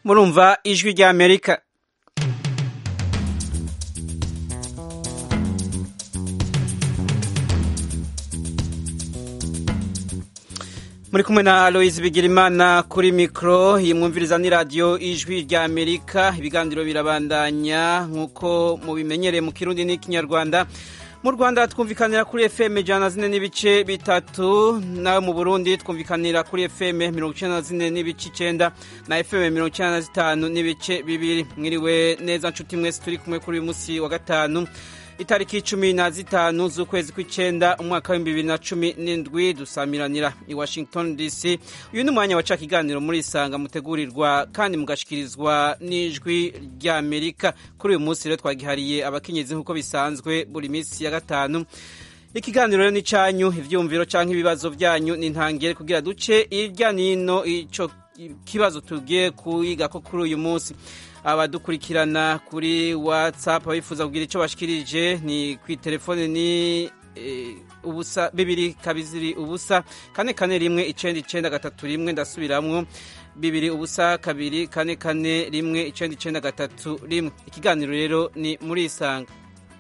murumva ijwi rya amerika muri kumwe na aloise bigirimana kuri mikoro iyi mwumviriza ni radiyo ijwi rya amerika ibiganiro birabandanya nk'uko mubimenyereye mu kirundi n'ikinyarwanda mu rwanda twumvikanira kuri fm ijana na zine n'ibice bitatu nawe mu burundi twumvikanira kuri fm mirongo icyenda na zine n'ibice icyenda na fm mirongo icyenda na zitanu n'ibice bibiri mwiriwe neza nshuti mwese turi kumwe kuri uyu munsi wa gatanu itariki cumi na zitanu z'ukwezi kw'icyenda umwaka w'ibihumbi bibiri na cumi n'indwi dusamiranira i washington dc uyu ni umwanya waca ikiganiro muri isanga mutegurirwa kandi mugashikirizwa n'ijwi rya amerika kuri uyu munsi rero twagihariye abakenyezi nk'uko bisanzwe buri minsi ya gatanu ikiganiro rero ni cyanyu ibyumviro cyangwa ibibazo byanyu ni ntangire kugira duce hirya n'ino icyo kibazo tugiye kuyiga ko kuri uyu munsi abadukurikirana kuri whatsapp abifuza kugira icyo bashikirije ni ku telefone ni ubusa bibiri kabiri ubusa kane kane rimwe icenda icenda gatatu rimwe ndasubiramwo bibiri ubusa kabiri kane kane rimwe icenda icenda gatatu rimwe ikiganiro rero ni muri isanga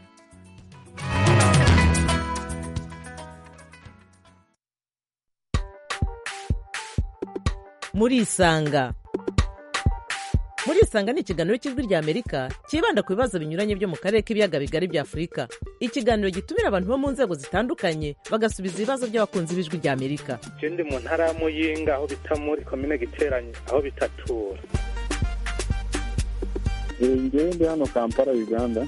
muri isanga muri isanga ni ikiganiro cy'ijwi rya amerika cyibanda ku bibazo binyuranye byo mu karere k'ibiyaga bigari bya afurika ikiganiro gitumira abantu bo mu nzego zitandukanye bagasubiza ibibazo by'abakunzi b'ijwi rya amerika je ndi mu ntara ya muyinga aho bita muri komine giteranye aho bitatura ngewe ndi hano kampala uganda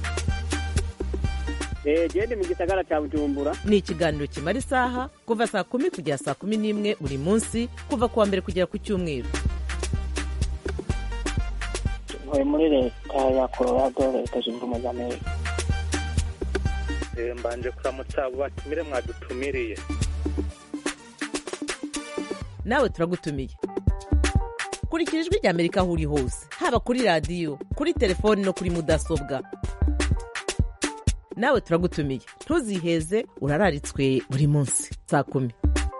gende mu gisagara cya bujumbura ni ikiganiro kimara isaha kuva saa kumi kugera saa kumi n'imwe buri munsi kuva ku wa mbere kugera ku cyumweru ntuye muri leta ya colorado leta zunze ubumwe za amerika mbanje kuramutsa abo batumire mwadutumiriye nawe turagutumiye kurikira ijwi rya amerika aho uri hose haba kuri radiyo kuri telefoni no kuri mudasobwa nawe turagutumiye ntuziheze urararitswe buri munsi saa kumi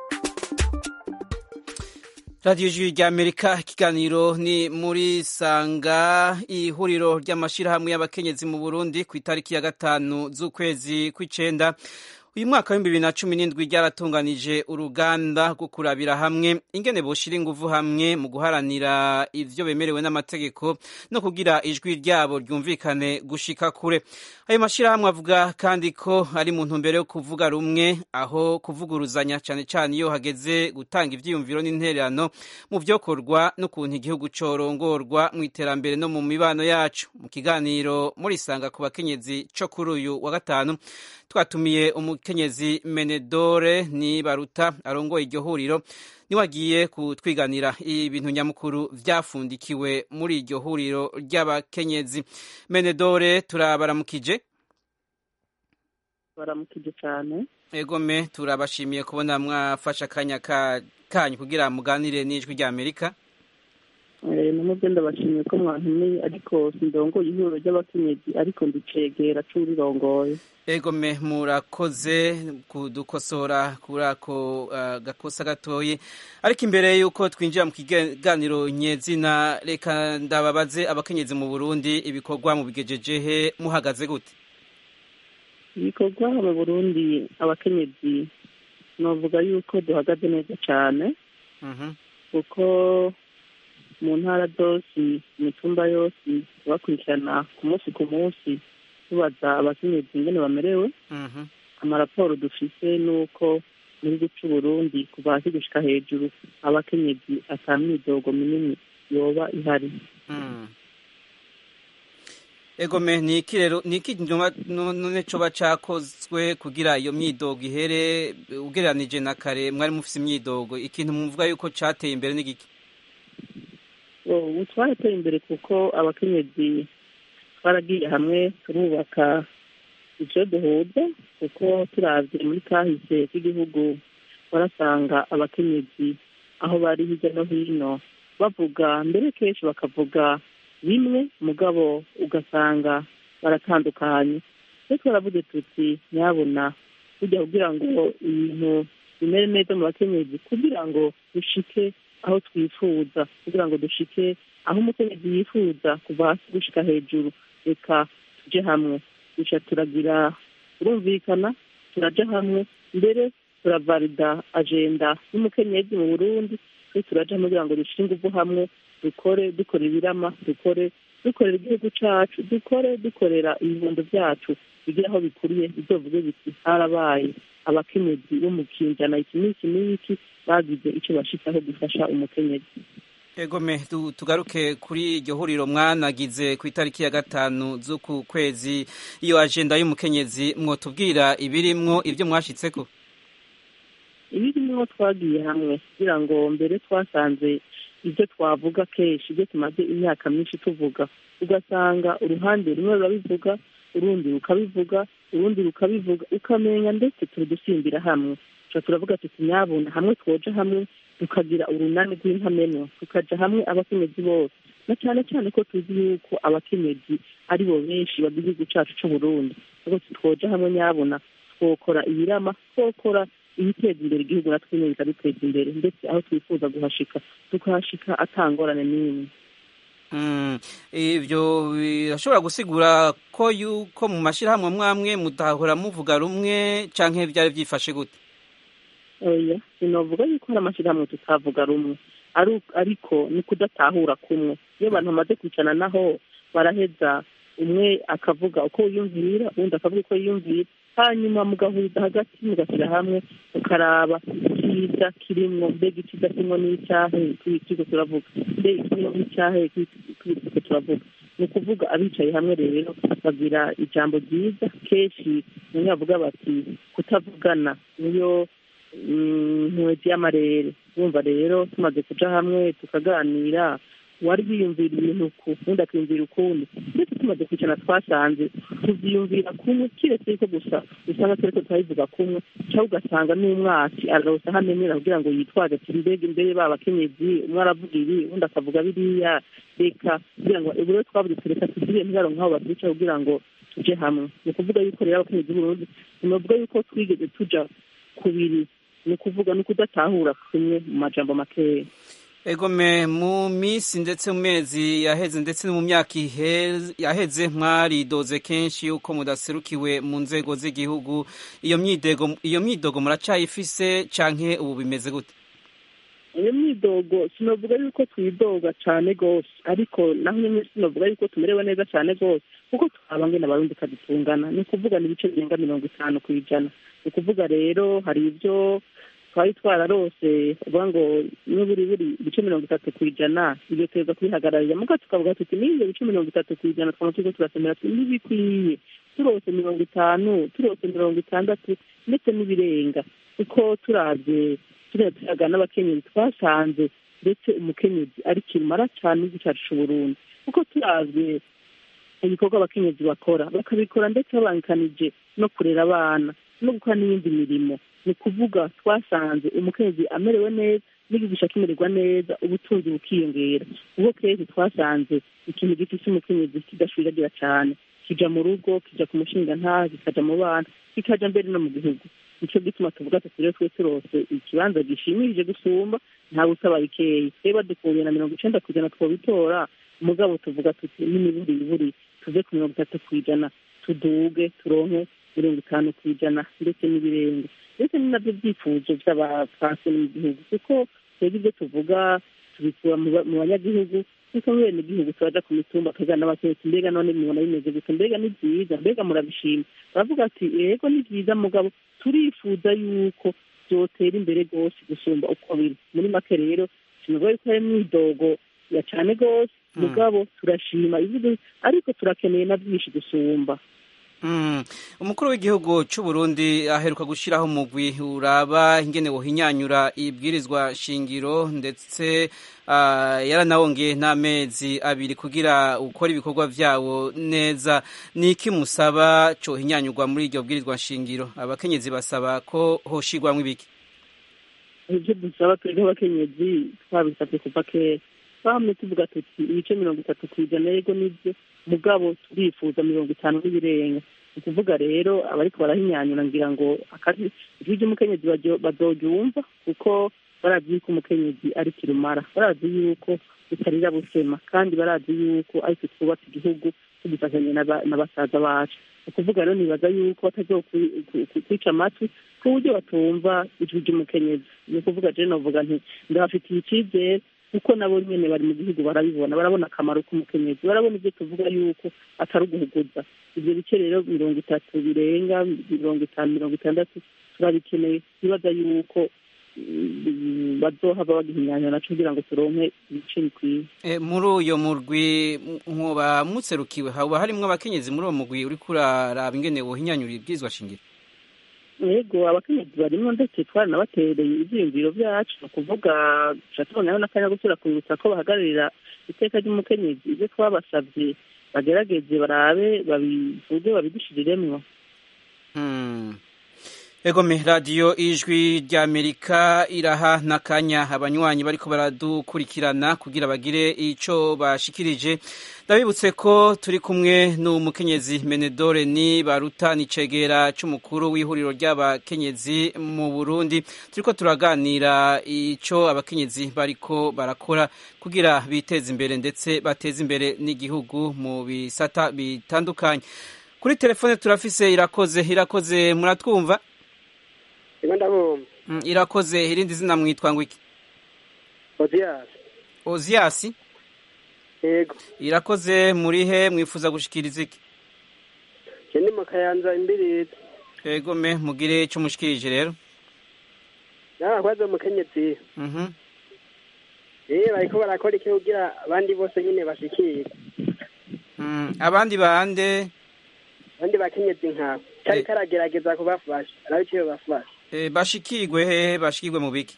radiyo ijwi rya amerika ikiganiro ni muri sanga ihuriro ry'amashyirahamwe y'abakenyezi mu burundi ku itariki ya gatanu z'ukwezi kw'icyenda uyu mwaka w'ibihumbi bibiri na cumi n'indwi ryaratunganije uruganda rwo kurabira hamwe ingene boshira ingufu hamwe mu guharanira ivyo bemerewe n'amategeko no kugira ijwi ryabo ryumvikane gushika kure ayo mashyirahamwe avuga kandi ko ari mu ntumbero yo kuvuga rumwe aho kuvuguruzanya cyane cyane iyo hageze gutanga ivyiyumviro n'intererano mu vyokorwa n'ukuntu igihugu corongorwa mu iterambere no mu mibano yacu mu kiganiro muri sanga ku bakenyezi co kuri uyu wa gatanu twatumiye umukenyezi menedore ni baruta arongoye iryo huriro niwe agiye kutwiganira ibintu nyamukuru vyafundikiwe muri iryo huriro ry'abakenyezi menedore turabaramukije baramukije cyane egome turabashimiye kubona mwafashe akanya kanyu kugira muganire n'ijwi rya amerika namubyo ndabashimiye ko mwantumiye ariko sindongoye ihuriro ry'abakenyezi ariko ndicegera c'urirongoye egome murakoze kudukosora kuri ako gakosa gatoye ariko imbere y'uko twinjira mu kiganiro nyezina reka ndababaze abakenyezi mu burundi ibikorwa mu bigejejehe muhagaze gute ibikorwa mu burundi abakenyezi navuga yuko duhagaze neza cyane kuko mu ntara zose imitumba yose bakurikirana ku munsi ku munsi tubaza abakenyezi ingene bamerewe amaraporo dufise nuko muri gica uburundi kuva hasi gushika hejuru abakenyezi ata myidogo minini yoba ihari egome ni iki rero ni iki none coba cakozwe kugira iyo myidogo ihere ugereranije na kare mwari mufise imyidogo ikintu muvuga yuko cateye imbere n'igiki ubu twarateye imbere kuko abakenyezi twaragiye hamwe turubaka ibyo duhuza kuko turavye muri kahise k'igihugu barasanga abakenyezi aho bari hirya no hino bavuga mbere kenshi bakavuga bimwe mugabo ugasanga baratandukanye twe twaravuze tuti nyabona kujya kugira ngo ibintu bimere neza mu bakenyezi kugira ngo dushike aho twifuza kugira ngo dushike aho umukenyezi yifuza kuva hasi gushika hejuru reka tuje hamwe duca turagira turumvikana turaja hamwe mbere turavalida agenda y'umukenyezi mu burundi twe turaja hamwe kugira ngo dushire inguvu hamwe dukore dukora ibirama dukore dukorera igihugu cacu dukore dukorera ibibondo vyacu bigire aho bikuriye bizovuge biti harabaye abakenyezi bo mu kinjana iki n'iki n'iki bagize ico bashitsaho gufasha umukenyezi egome tu- tugaruke kuri iryo huriro mwanagize ku itariki ya gatanu z'uku kwezi iyo ajenda y'umukenyezi mwotubwira ibirimwo ibyo mwashitseko ibirimwo twagiye hamwe kugira ngo mbere twasanze ibyo twavuga kenshi ibyo tumaze imyaka myinshi tuvuga ugasanga uruhande rumwe rurabivuga urundi rukabivuga urundi rukabivuga ukamenya ndetse turi dusimbira hamwe tuca turavuga tuti nyabuna hamwe twoja hamwe tukagira urunani rw'intamenwa tukaja hamwe abakenyezi bose na cyane cyane ko tuzi yuko abakenyezi ari bo benshi bagize igihugu cacu c'uburundi ahubwo twoja hamwe nyabuna twokora ibirama twokora ibiteza imbere igihugu natwe nyine bikaduteza imbere ndetse aho twifuza guhashika tukahashika atangorane n'imwe Mm, ivyo birashobora gusigura ko yuko mu mashirahamwe mwamwe mudahora muvuga rumwe canke vyari vyifashe gute oya sinovuga yuko hari amashyirahamwe tutavuga rumwe Ari- ariko ni kudatahura kumwe iyo abantu bamaze kwicarana naho baraheza umwe akavuga uko yiyumvira uwundi akavuga uko yiyumvira hanyuma mugahuriza hagati mugashyira hamwe mukaraba icyiza kirimwo mbega icyiza kirimwo n'icyahe turiko turavuga mbega ikirimwo n'icyahe turiko turavuga ni ukuvuga abicaye hamwe rero bagira ijambo ryiza kenshi bamwe bavuga bati kutavugana niyo nkwezi y'amarere wumva rero tumaze kuja hamwe tukaganira wari wiyumvira ibintu ku undi akiyumvira ukundi ndetse tumaze kwicara twasanze tuvyiyumvira kumwe kiretse yuko gusa usanga turiko turabivuga kumwe cyangwa ugasanga n'umwasi ararosa aho amenera kugira ngo yitwaze ati mbega imbere ba bakenyezi umwe aravuga ibi undi akavuga biriya reka kugira ngo ubu rero twavuze tureka tugire ntibaronke aho batwica kugira ngo tuje hamwe ni ukuvuga yuko rero abakenyezi b'uburundi sinovuga yuko twigeze tuja kubiri ni ukuvuga ni ukudatahura kumwe mu majambo makeya egome mu minsi ndetse mu mezi yaheze ndetse no mu myaka iheze- yaheze mwaridoze kenshi yuko mudaserukiwe mu nzego z'igihugu iyo myidego iyo myidogo muracayifise canke ubu bimeze gute iyo myidogo sinavuga yuko twidoga cyane rwose ariko naho nyine sinavuga yuko tumerewe neza cyane rwose kuko twaba ngena abarundi kadutungana ni ukuvuga ni ibice birenga mirongo itanu ku ijana ni ukuvuga rero hari ibyo twari twararose uvuga ngo niba buri buri ibice mirongo itatu ku ijana ibyo tuza kubihagararira muga tukavuga tuti n'ibyo bice mirongo itatu ku ijana twaba turiko turasomera tuti ntibikwiye turose mirongo itanu turose mirongo itandatu ndetse n'ibirenga kuko turavye turiya tuyaga n'abakenyezi twasanze ndetse umukenyezi ari kirumara cyane igihugu cyacu c'uburundi kuko turavye ibikorwa abakenyezi bakora bakabikora ndetse babangikanije no kurera abana no gukora n'iyindi mirimo ni ukuvuga twasanze umukenyezi amerewe neza n'igihugu kimererwa neza ubutunzi bukiyongera ubwo kenshi twasanze ikintu gifise umukenyezi kidashwiragira cyane kija mu rugo kija ku mushinga nta kikaja mu bana kikaja mbere no mu gihugu nico gituma tuvuga ati rero twe turose ikibanza gishimirije gusumba ntawe usaba bikeyi rero badukuye na mirongo icenda ku ijana twobitora mugabo tuvuga tuti n'imiburi iburi tuve ku mirongo itatu ku ijana tuduge turonke mirongo itanu ku ijana ndetse n'ibirenga ndetse ni nabyo byifuzo by'abapfasi mu gihugu kuko twebwe ibyo tuvuga tubikura mu ba- mu banyagihugu kuko bene igihugu turaja ku mitumba tukaganira n'abakenyezi mbega none mubona bimeze gute mbega ni byiza mbega murabishima baravuga ati yego ni byiza mugabo turifuza yuko byotera imbere rwose gusumba uko biri muri make rero sinavuga yuko hari imyidogo ya cane rwose mugabo turashima ivuga ariko turakeneye na byinshi gusumba Mm. umukuru w'igihugu c'u Burundi aheruka gushiraho umugwi uraba ingene wohinyanyura ibwirizwa shingiro ndetse uh, yaranawongeye n'amezi abiri kugira ukora ibikorwa vyawo neza niki musaba cohinyanyurwa muri iryo bwirizwa shingiro abakenyezi basaba ko hoshirwamwo ibiki ibyo dusaba twebwe abakenyezi twabisabye kuva kera twamye tuvuga tuti ibice mirongo itatu ku ijana yego nibyo mugabo turifuza mirongo itanu n'ibirenga ni ukuvuga rero abariko barahinyanyura ngira ngo akazi ijwi ry'umukenyezi baryo- bazoryumva kuko barazi yuko umukenyezi ari kirumara barazi yuko butarira busema kandi barazi yuko ariko twubatse igihugu tugifatanye na basaza bacu ni ukuvuga rero nibaza yuko batazokwica amatwi ku buryo batumva ijwi ry'umukenyezi ni ukuvuga rero navuga nti ndabafitiye icyizere kuko nabo nyine bari mu gihugu barabibona barabona akamaro k'umukenyezi barabona ibyo tuvuga yuko atari uguhuguza ibyo bice rero mirongo itatu birenga mirongo itanu mirongo itandatu turabikeneye twibaza yuko bazohava bagihinyanya naco kugira ngo turonke ibice bikwiye muri uyo murwi nkuba mutserukiwe haba harimwo abakenyezi muri uwo murwi uriko uraraba ingene wohinyanyura ibwirizwa shingiro yego abakenyezi barimwo ndetse twaranabatereye ivyiyumviro vyacu ni ukuvuga tuca tubonaho n'akanya gusubira kubibutsa ko bahagararira iteka ry'umukenyezi ivyo twabasavye bagerageze barabe babivuge babidushiriremwo egome radiyo ijwi ry'amerika iraha n'akanya abanywanyi bariko baradukurikirana kugira bagire ico bashikirije ndabibutse ko turi kumwe n'umukenyezi menedore ni baruta nicegera c'umukuru w'ihuriro ry'abakenyezi mu burundi turiko turaganira ico abakenyezi bariko barakora kugira biteze imbere ndetse bateze imbere n'igihugu mu bisata bitandukanye kuri telefone turafise irakoze irakoze muratwumva Ego ndabumva. Mm, irakoze irindi zina mwitwa ngo iki? Ozias. Ozias? Yego. Irakoze muri he mwifuza gushikiriza iki? Je ndi mu Kayanza imbirizi. Yego me mugire ico mushikirije rero. Narakwaze umukenyezi. Mhm. Eh bariko barakora iki kugira abandi bose nyine bashikire. Mm, abandi bande Abandi bakenyezi nkawe. Kari karagerageza kubafasha. Arabe icyo bafasha. e, bashikirwe hehe bashikirwe mu biki?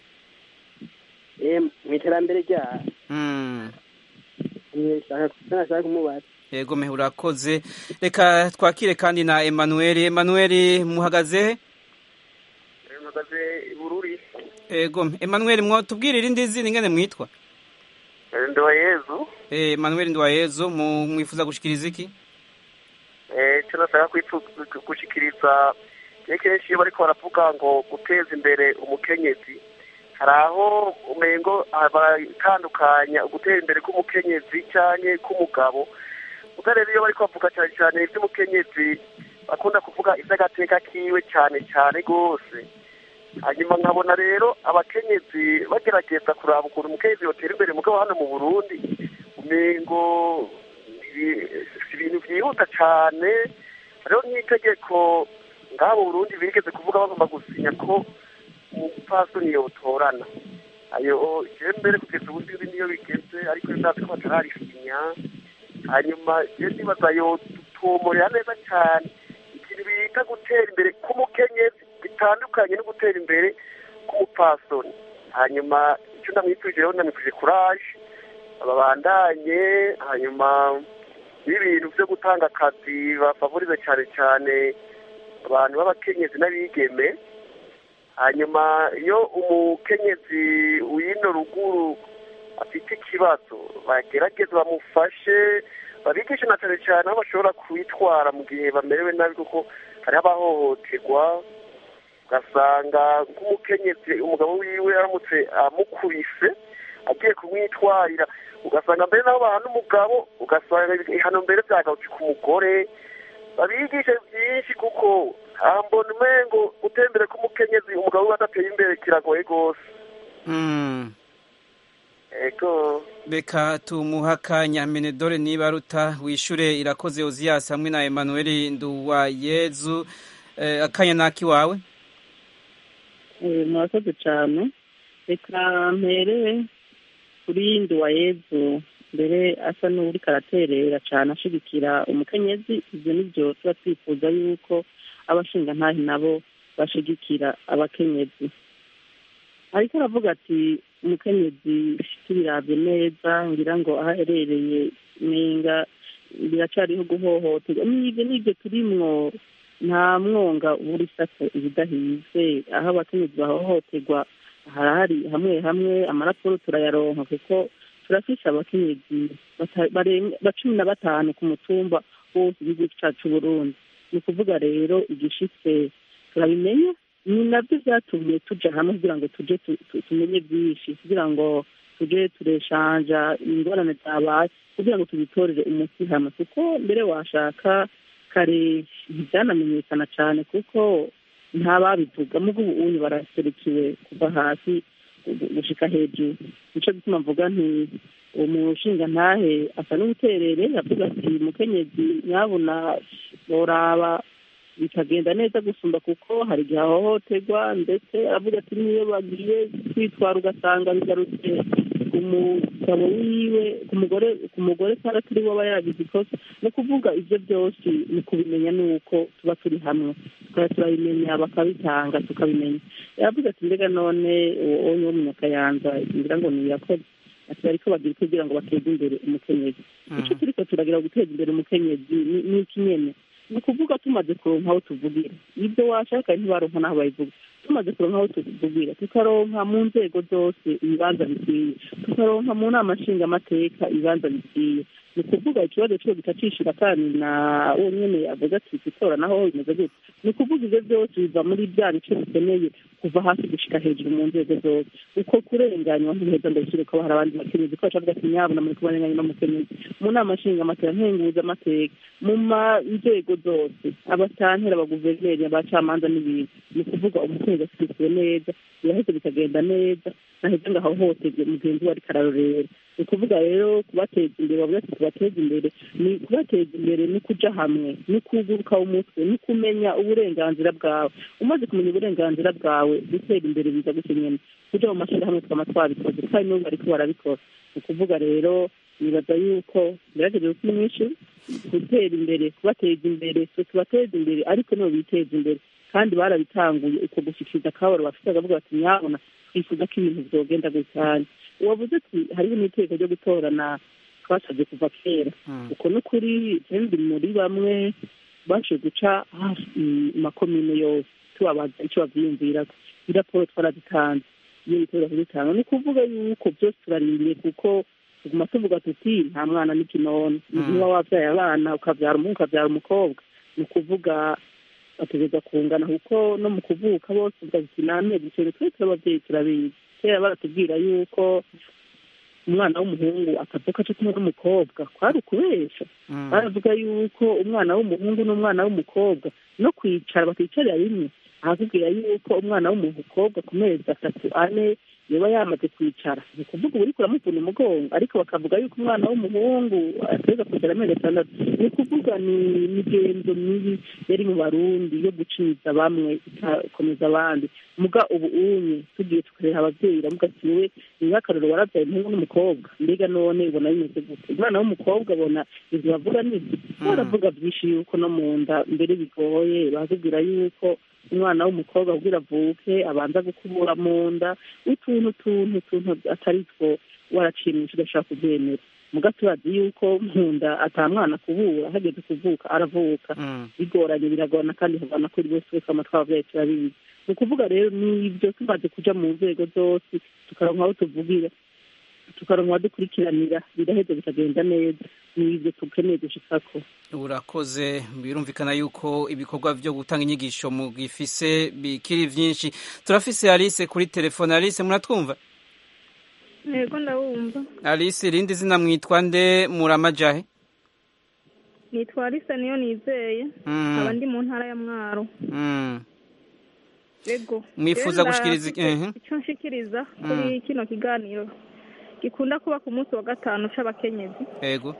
Eh mu iterambere rya. Mm. Eh shaka shaka kumubaza. Yego me urakoze. Reka twakire kandi na Emmanuel. Emmanuel muhagaze he? Muhagaze Bururi. Yego Emmanuel mwo tubwire irindi zina ingene mwitwa? Ndoyezu. Eh Emmanuel Ndwayezu mwifuza gushikiriza iki? Eh cyo nashaka gushikiriza kenshi iyo bariko baravuga ngo guteza imbere umukenyezi hari aho umengo abatandukanya ugutera imbere k'umukenyezi cyane k'umugabo ubwo rero iyo bariko bavuga cyane cyane iby'umukenyezi bakunda kuvuga iby'agateka kiwe cyane cyane rwose hanyuma nkabona rero abakenyezi bagerageza kuraba ukuntu umukenyezi yotera imbere mugabo hano mu burundi umengo ibintu byihuta cyane hariho nk'itegeko ngabo Burundi bigeze kuvuga bagomba gusinya ko umupfasoni yotorana ayo je mbere kugeza ubu sinzi niyo bigeze ariko ndazi ko batararisinya hanyuma je ndibaza yotumurira neza cyane ikintu bita gutera imbere k'umukenyezi bitandukanye no gutera imbere k'umupfasoni hanyuma icyo ndamwifurije rero ndamwifurije kuraje babandanye hanyuma n'ibintu byo gutanga akazi bafavorize cyane cyane abantu b'abakenyezi n'abigeme hanyuma iyo umukenyezi w'ino ruguru afite ikibazo bagerageza bamufashe babigishe na cyane cyane aho bashobora kwitwara mu gihe bamerewe nabi kuko hariho abahohoterwa ugasanga nk'umukenyezi umugabo wiwe aramutse amukubise agiye kumwitwarira ugasanga mbere naho bahana umugabo ugasanga ihano mbere byagarutse ku mugore babigishe byinshi kuko mbona umengo gutembere k'umukenyezi umugabo we adateye imbere kiragoye rwose ego reka tumuha akanya menedore niba ruta wishure irakoze oziyasi hamwe na emanuel nduwayezu akanya naki wawe murakoze cyane reka mpere kuri nduwayezu mbere asa n'uri karaterera cyane ashigikira umukenyezi ibyo nibyo tuba twifuza yuko abashinga ntahi nabo bashigikira abakenyezi ariko aravuga ati umukenyezi tubirabye neza ngira ngo aho aherereye nenga biracariho guhohoterwa n'ibyo n'ibyo turimwo nta mwonga ubura isata ibidahize aho abakenyezi bahohoterwa harahari hamwe hamwe amaraporo turayaronka kuko turafise abakenyezi ba cumi na batanu ku mutumba wose igihugu cacu burundi ni ukuvuga rero igishitse turabimenya ni nabyo byatumye tuja hamwe kugira ngo tuje tumenye byinshi kugira ngo tuje tureshanja ingorane zabaye kugira ngo tubitorere umuti hamwe kuko mbere washaka kare ntibyanamenyekana cyane kuko ntababivuga mugo ubu unyu baraserukiwe kuva hasi gushika hejuru nico gituma mvuga nti uwo mushinga ntahe asa n'ubuterere avuga ati mukenyezi nyabuna boraba bikagenda neza gusumba kuko hari igihe ahohoterwa ndetse avuga ati niyo bagiye kwitwara ugasanga bigarutse ku mugabo wiwe ku mugore ku mugore cyangwa turi we aba yagize ikosa ni ukuvuga ibyo byose ni kubimenya nuko tuba turi hamwe tukaba turabimenya bakabitanga tukabimenya yavuze ati mbega none uwo wo munyakayanza ngira ngo ni yakoze ati bariko bagira kugira ngo bateze imbere umukenyezi icyo turiko turagira guteza imbere umukenyezi ni iki nyene ni ukuvuga tumaze kuronka aho tuvugira ibyo washaka ntibaronka n'aho babivuga tumaze kuronka aho tuvugira tukaronka mu nzego zose ibibanza bikwiye tukaronka mu nama nshingamateka ibibanza bikwiye ni ukuvuga ikibazo cyo gitacishira kandi na uwo nyene avuga ati gutora naho bimeze gutya ni ukuvuga ibyo byose biva muri bya bice bikeneye kuva hasi gushika hejuru mu nzego zose uko kurenganywa ntibiheza ndabishyire ko hari abandi bakenyezi ko bacavuga ati nyabuna muri kubarenganya n'umukenyezi mu nama nshingamateka nkenguza amateka mu nzego zose abatantera abaguverineri abacamanza n'ibintu ni ukuvuga umukenyezi ashyikiriwe neza biraheze bikagenda neza naheze ngo ahohoterwe mugenzi we ariko ararorera ni ukuvuga rero kubateza imbere bavuga ati kubateza imbere ni kubateza imbere ni kuja hamwe ni kuguruka umutwe ni kumenya uburenganzira bwawe umaze kumenya uburenganzira bwawe gutera imbere biza gutya nyene kuja mu mashirahamwe twama twabikoze kandi n'ubu bariko barabikora ni ukuvuga rero nibaza yuko gerageza gukora mwinshi gutera imbere kubateza imbere twe tubateza imbere ariko nibo biteza imbere kandi barabitanguye uko gushikiriza akabaro bafite bakavuga bati nyabona twifuza ko ibintu vyogenda gutya wavuze ati hariho n'iteko ryo gutorana twasabye kuva kera uko ni ukuri ndi muri bamwe baje guca hafi makomine yose tubabaza icyo bavyiyumvirako iraporo twarazitanze iyo bitoro kuzitanga ni ukuvuga yuko byose turarindiriye kuko tuguma tuvuga tuti nta mwana n'ikinono niba wabyaye abana ukabyara umuhungu ukabyara umukobwa ni ukuvuga bategereza kungana kuko no mu kuvuka bose uvuga ati namezi ikintu twese ababyeyi turabizi kera baratubwira yuko umwana w'umuhungu akavuka aca kumwe n'umukobwa kwari ukubesha baravuga yuko umwana w'umuhungu n'umwana w'umukobwa no kwicara bakicarira rimwe arakubwira yuko umwana w'umukobwa ku mezi atatu ane yoba yamaze kwicara ni ukuvuga uba uriko uramuvuna umugongo ariko bakavuga yuko umwana w'umuhungu ateza kugera amezi atandatu ni ukuvuga ni imigenzo mibi yari mu barundi yo guciza bamwe ikakomeza abandi muga ubu unye tugiye tukareba abavyeyi iravuga ati wowe niba akarero waravyaye umuhungu n'umukobwa mbega none ubona bimeze gute umwana w'umukobwa abona ivyo bavuga nivyo baravuga vyinshi yuko no mu nda mbere bigoye barakubwira yuko umwana w'umukobwa kugira avuke abanza gukubura mu nda utuntu tuntu tuntu atari two waracimisha ugashaka kubyemera muga turazi yuko mu nda ata mwana kubura hageze kuvuka aravuka bigoranye biragorana kandi havana kuri bose wese amatwi abavyeyi turabizi ni ukuvuga rero nibyo tumaze kuja mu nzego zose tukaronka aho tuvugira tukaronka abadukurikiranira biraheza bikagenda neza nibyo tukeneye gushikako urakoze birumvikana yuko ibikorwa byo gutanga inyigisho mu gifise bikiri vyinshi turafise Alice kuri telefone Alice muratwumva yego ndabumva Alice irindi zina mwitwa nde muramajahe nitwa Alice niyo nizeye aba ndi mu ntara ya Mwaro yego mwifuza gushikiriza icyo nshikiriza kuri kino kiganiro gikunda kuba ku munsi wa gatanu c'abakenyezi yego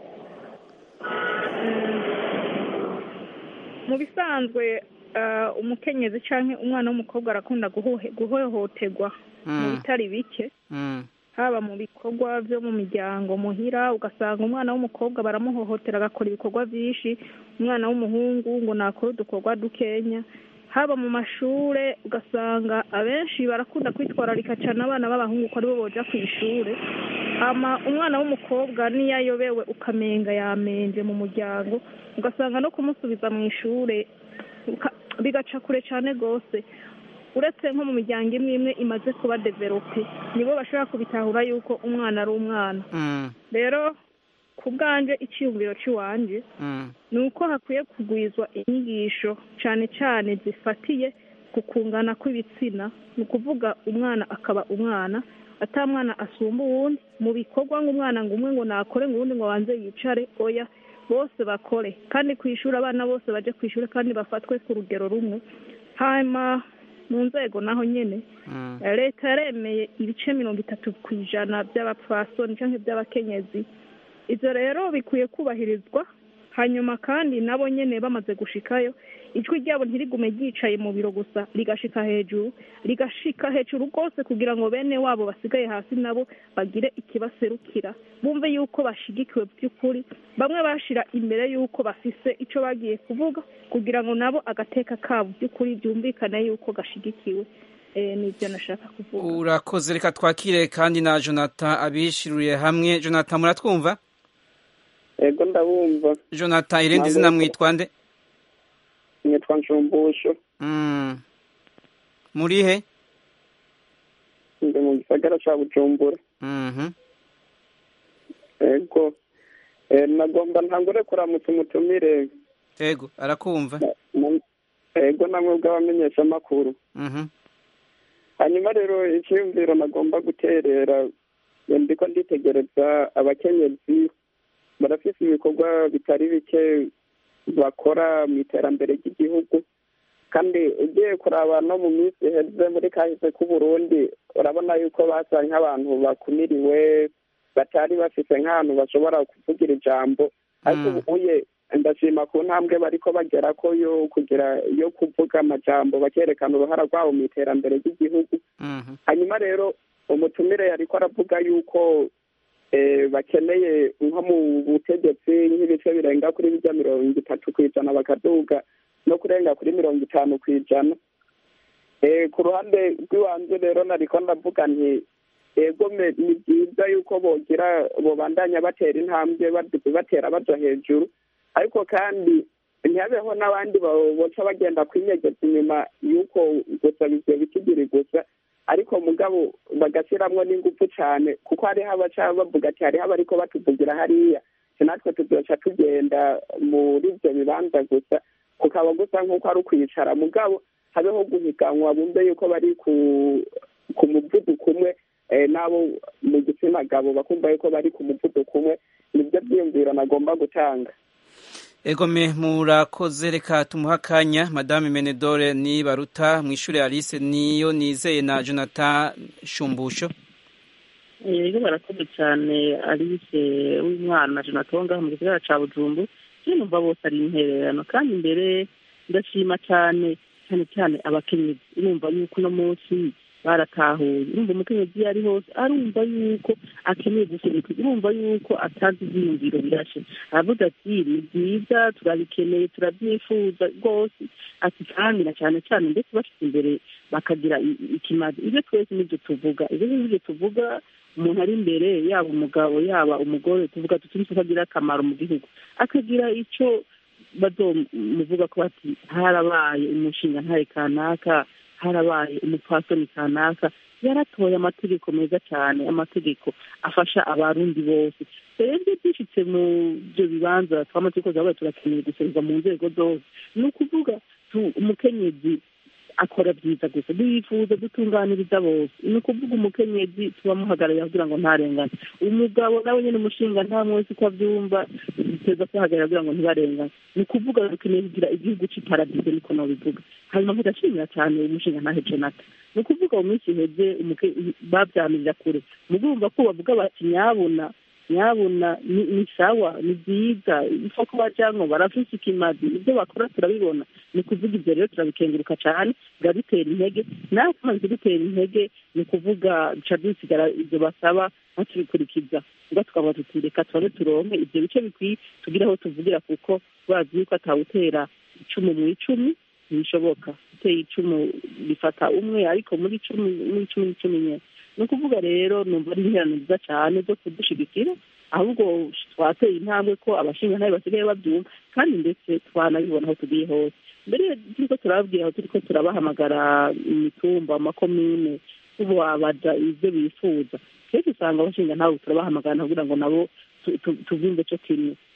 mu bisanzwe umukenyezi cyangwa umwana w'umukobwa arakunda guhohoterwa mu bitari bike haba mu bikorwa byo mu miryango muhira ugasanga umwana w'umukobwa baramuhohotera agakora ibikorwa byinshi umwana w'umuhungu ngo nakore udukorwa dukenya haba mu mashure ugasanga abenshi barakunda kwitwararika cyane abana b'abahungu ko aribo boja ku ishure hama umwana w'umukobwa niyo ayobewe ukamenga yamenje mu muryango ugasanga no kumusubiza mu ishure bigaca kure cyane rwose uretse nko mu miryango imwe imwe imaze kuba develope nibo bashobora kubitahura yuko umwana ari umwana rero ku bwanjye icyiyumviro cy'iwanjye ni uko hakwiye kugwizwa inyigisho cyane cyane zifatiye ku kungana kw'ibitsina ni ukuvuga umwana akaba umwana ata mwana asumba uwundi mu bikorwa ngo umwana ngo umwe ngo nakore ngo uwundi ngo banze yicare oya bose bakore kandi ku ishuri abana bose baje ku ishuri kandi bafatwe ku rugero rumwe hanyuma mu nzego naho nyine leta yaremeye ibice mirongo itatu ku ijana by'abapfasoni cyangwa by'abakenyezi ibyo rero bikwiye kubahirizwa hanyuma kandi nabo nyine bamaze gushikayo ijwi ryabo ntirigume ryicaye mu biro gusa rigashika hejuru rigashika hejuru rwose kugira ngo bene wabo basigaye hasi nabo bagire ikibaserukira bumve yuko bashigikiwe by'ukuri bamwe bashira imbere yuko bafise icyo bagiye kuvuga kugira ngo nabo agateka kabo by'ukuri byumvikane yuko gashigikiwe nibyo nashaka kuvuga urakoze reka twakire kandi na jonathan abishiruriye hamwe jonathan muratwumva ego ndabumva jonathan irindi zina mwitwa nde nitwa nshumbusho muri he ndi mu gisagara cya bujumbura ego nagomba ntangure kuramutsa umutumire ego arakumva ego namwe bw'abamenyeshamakuru hanyuma rero icyiyumviro nagomba guterera ndiko nditegereza abakenyezi barafite ibikorwa bitari bike bakora mu iterambere ry'igihugu kandi ugiye kuraba no mu minsi iheze muri kahise k'uburundi urabona yuko basa nk'abantu bakumiriwe batari bafite nk'ahantu bashobora kuvugira ijambo ariko ubuye ndashima ku ntambwe bariko bagera ko yo kugira yo kuvuga amajambo bakerekana uruhara rwabo mu iterambere ry'igihugu hanyuma rero umutumire yariko aravuga yuko bakeneye nko mu butegetsi nk'ibice birenga kuri bijya mirongo itatu ku ijana bakaduga no kurenga kuri mirongo itanu ku ijana ku ruhande rw'iwanze rero nariko ndavuga nti ego ni byiza yuko bogira bobandanya batera intambwe batera baja hejuru ariko kandi ntihabeho n'abandi boca bagenda kwinyegeza inyuma y'uko gusa ivyo bikigiri gusa ariko mugabo bagashyiramwo n'ingufu cyane kuko hariho abaca bavuga ati hariho abariko batuvugira hariya natwe tuzoca tugenda muri ibyo bibanza gusa kukaba gusa nk'uko ari ukwicara mugabo habeho guhiganwa bumve yuko bari ku muvuduko umwe n'abo mu gitsina gabo bakumva yuko bari ku muvuduko umwe nibyo byiyumviro nagomba gutanga egome murakoze reka tumuha akanya madame menedore ni baruta mu ishuri alice niyo nizeye na jonathan shumbusho rero barakoze cyane alice w'umwana jonathan wo ngaho mu gisagara cya bujumbu iyo numva bose ari intererano kandi imbere ndashima cyane cyane cyane abakenyezi urumva yuko uno munsi baratahuye urumva umukenyezi iyo ari hose arumva yuko akeneye gusunika urumva yuko atazi ibyiyumviro birashe aravuga ati ni byiza turabikeneye turabyifuza rwose ati kandi na cyane cyane ndetse bashyize imbere bakagira ikimazi ibyo twese nibyo tuvuga ibyo nibyo tuvuga umuntu ari imbere yaba umugabo yaba umugore tuvuga tuti tukagira akamaro mu gihugu akagira icyo bazomuvuga ko bati harabaye umushinga ntare kanaka harabaye umupfasoni kanaka yaratoye amategeko meza cyane amategeko afasha abarundi bose rero iyo byishyitse mu byo bibanza twamategeko zabaye turakeneye gusereza mu nzego zose ni ukuvuga umukenyezi akora byiza gusa duyifuza dutunganiriza bose ni ukuvuga umukenyezi tubamuhagararira kugira ngo ntarengane umugabo nawe nyine umushinga nta mwese uko abyumva biteza kwihagarara kugira ngo ntibarengane ni ukuvuga dukeneye kugira igihugu cy'iparadizo niko nabivuga hanyuma nkagashimira cyane umushinga ntahe jonathan ni ukuvuga mu minsi iheze babyamirira kure mugumva ko bavuga bati nyabuna nyabuna ni sawa ni byiza isoko bajyanwa barafise ikimazi ibyo bakora turabibona ni ukuvuga ibyo rero turabikenguruka cyane biradutera intege natwe tumaze dutera intege ni ukuvuga duca dusigara ibyo basaba natubikurikiza ubwo tukavuga tuti reka turabe turonke ibyo bice bikwiye tugire aho tuvugira kuko bazi yuko atawutera icumu mu icumi ntibishoboka uteye icumu bifata umwe ariko muri cumi muri cumi n'icumi nyine ni ukuvuga rero numva ari interano nziza cyane zo kudushigikira ahubwo twateye intambwe ko abashinga ntayo basigaye babyumva kandi ndetse twanabibona aho tugiye hose mbere turiko turababwira aho turiko turabahamagara imitumba amakomine tubabaza ibyo bifuza kenshi usanga abashinga ntawe turabahamagara kugira ngo nabo tuvimbe cyo kimwe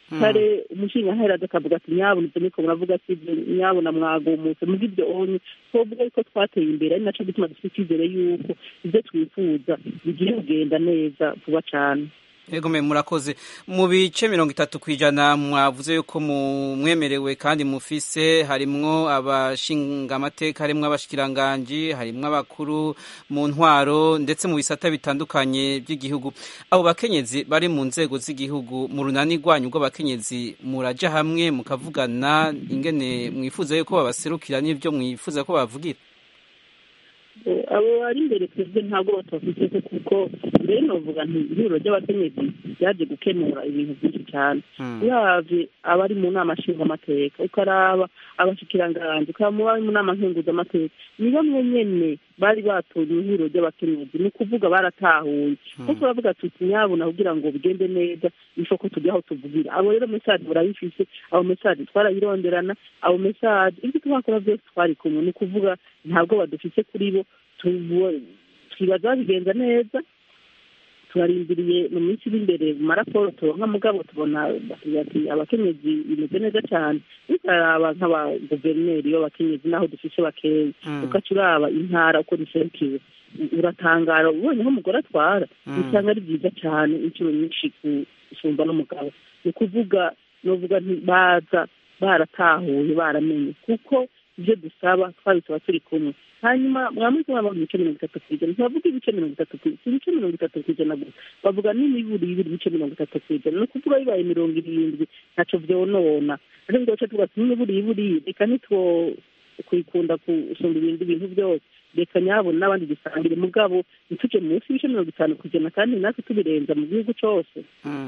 kare umushinga akavuga ati nyabuna ibyo niko muravuga ati ibyo nyabuna mwagumutse muri ibyo onye twavuga yuko twateye imbere ari nacyo gituma dufite icyizere yuko ibyo twifuza bigiye kugenda neza vuba cyane Ego me murakoze mu bice mirongo itatu ku ijana mwavuze yuko mwemerewe kandi mufise harimwo abashinga amateka harimwo abashikiranganji harimwo abakuru mu ntwaro ndetse mu bisata bitandukanye by'igihugu abo bakenyezi bari mu nzego z'igihugu mu runani rwanyu rw'abakenyezi muraja hamwe mukavugana ingene mwifuza yuko babaserukira n'ibyo mwifuza ko bavugira abo bari imbere twebwe ntabwo batafite kuko mbere novuga nti ihuriro ry'abakenyezi ryaje gukemura ibintu byinshi cyane uravye abari mu nama nshingamateka ukaraba abashikiranganji ukaba bari mu nama nkenguzamateka ni bamwe nyene bari batoye ihuriro ry'abakenyezi ni ukuvuga baratahuye kuko turavuga tuti nyabuna kugira ngo bigende neza niko ko tujya aho tuvugira abo rero mesaje barayifise abo mesaje twarayironderana abo mesaje ibyo twakora byose twari kumwe ni ukuvuga ntabwo badufise kuri bo twibaza babigenza neza turarindiriye mu minsi iri imbere mu maraporo turonka mugabo tubona ati abakenyezi bimeze neza cyane tukaraba nk'abaguverineri b'abakenyezi n'aho dufise bakeya ugaca uraba intara uko ziserukiwe uratangara ubonye aho umugore atwara usanga ari byiza cyane inshuro nyinshi gusumba n'umugabo ni ukuvuga novuga baza baratahuye baramenye kuko ibyo dusaba twabisaba turi kumwe hanyuma mwamuzi waba mu bice mirongo itatu ku ijana ntibavuga ibice mirongo itatu ku si ibice mirongo itatu ku ijana gusa bavuga n'imiburi y'ibiri ibice mirongo itatu ku ijana ni ukuvuga bibaye mirongo irindwi ntaco vyonona ariko ngo tuvuga ati n'imiburi y'iburi reka nitwo kwikunda gusumba ibindi bintu byose reka nyabona n'abandi dusangire mugabo ntituje munsi y'ibice mirongo itanu ku ijana kandi natwe tubirenza mu gihugu cose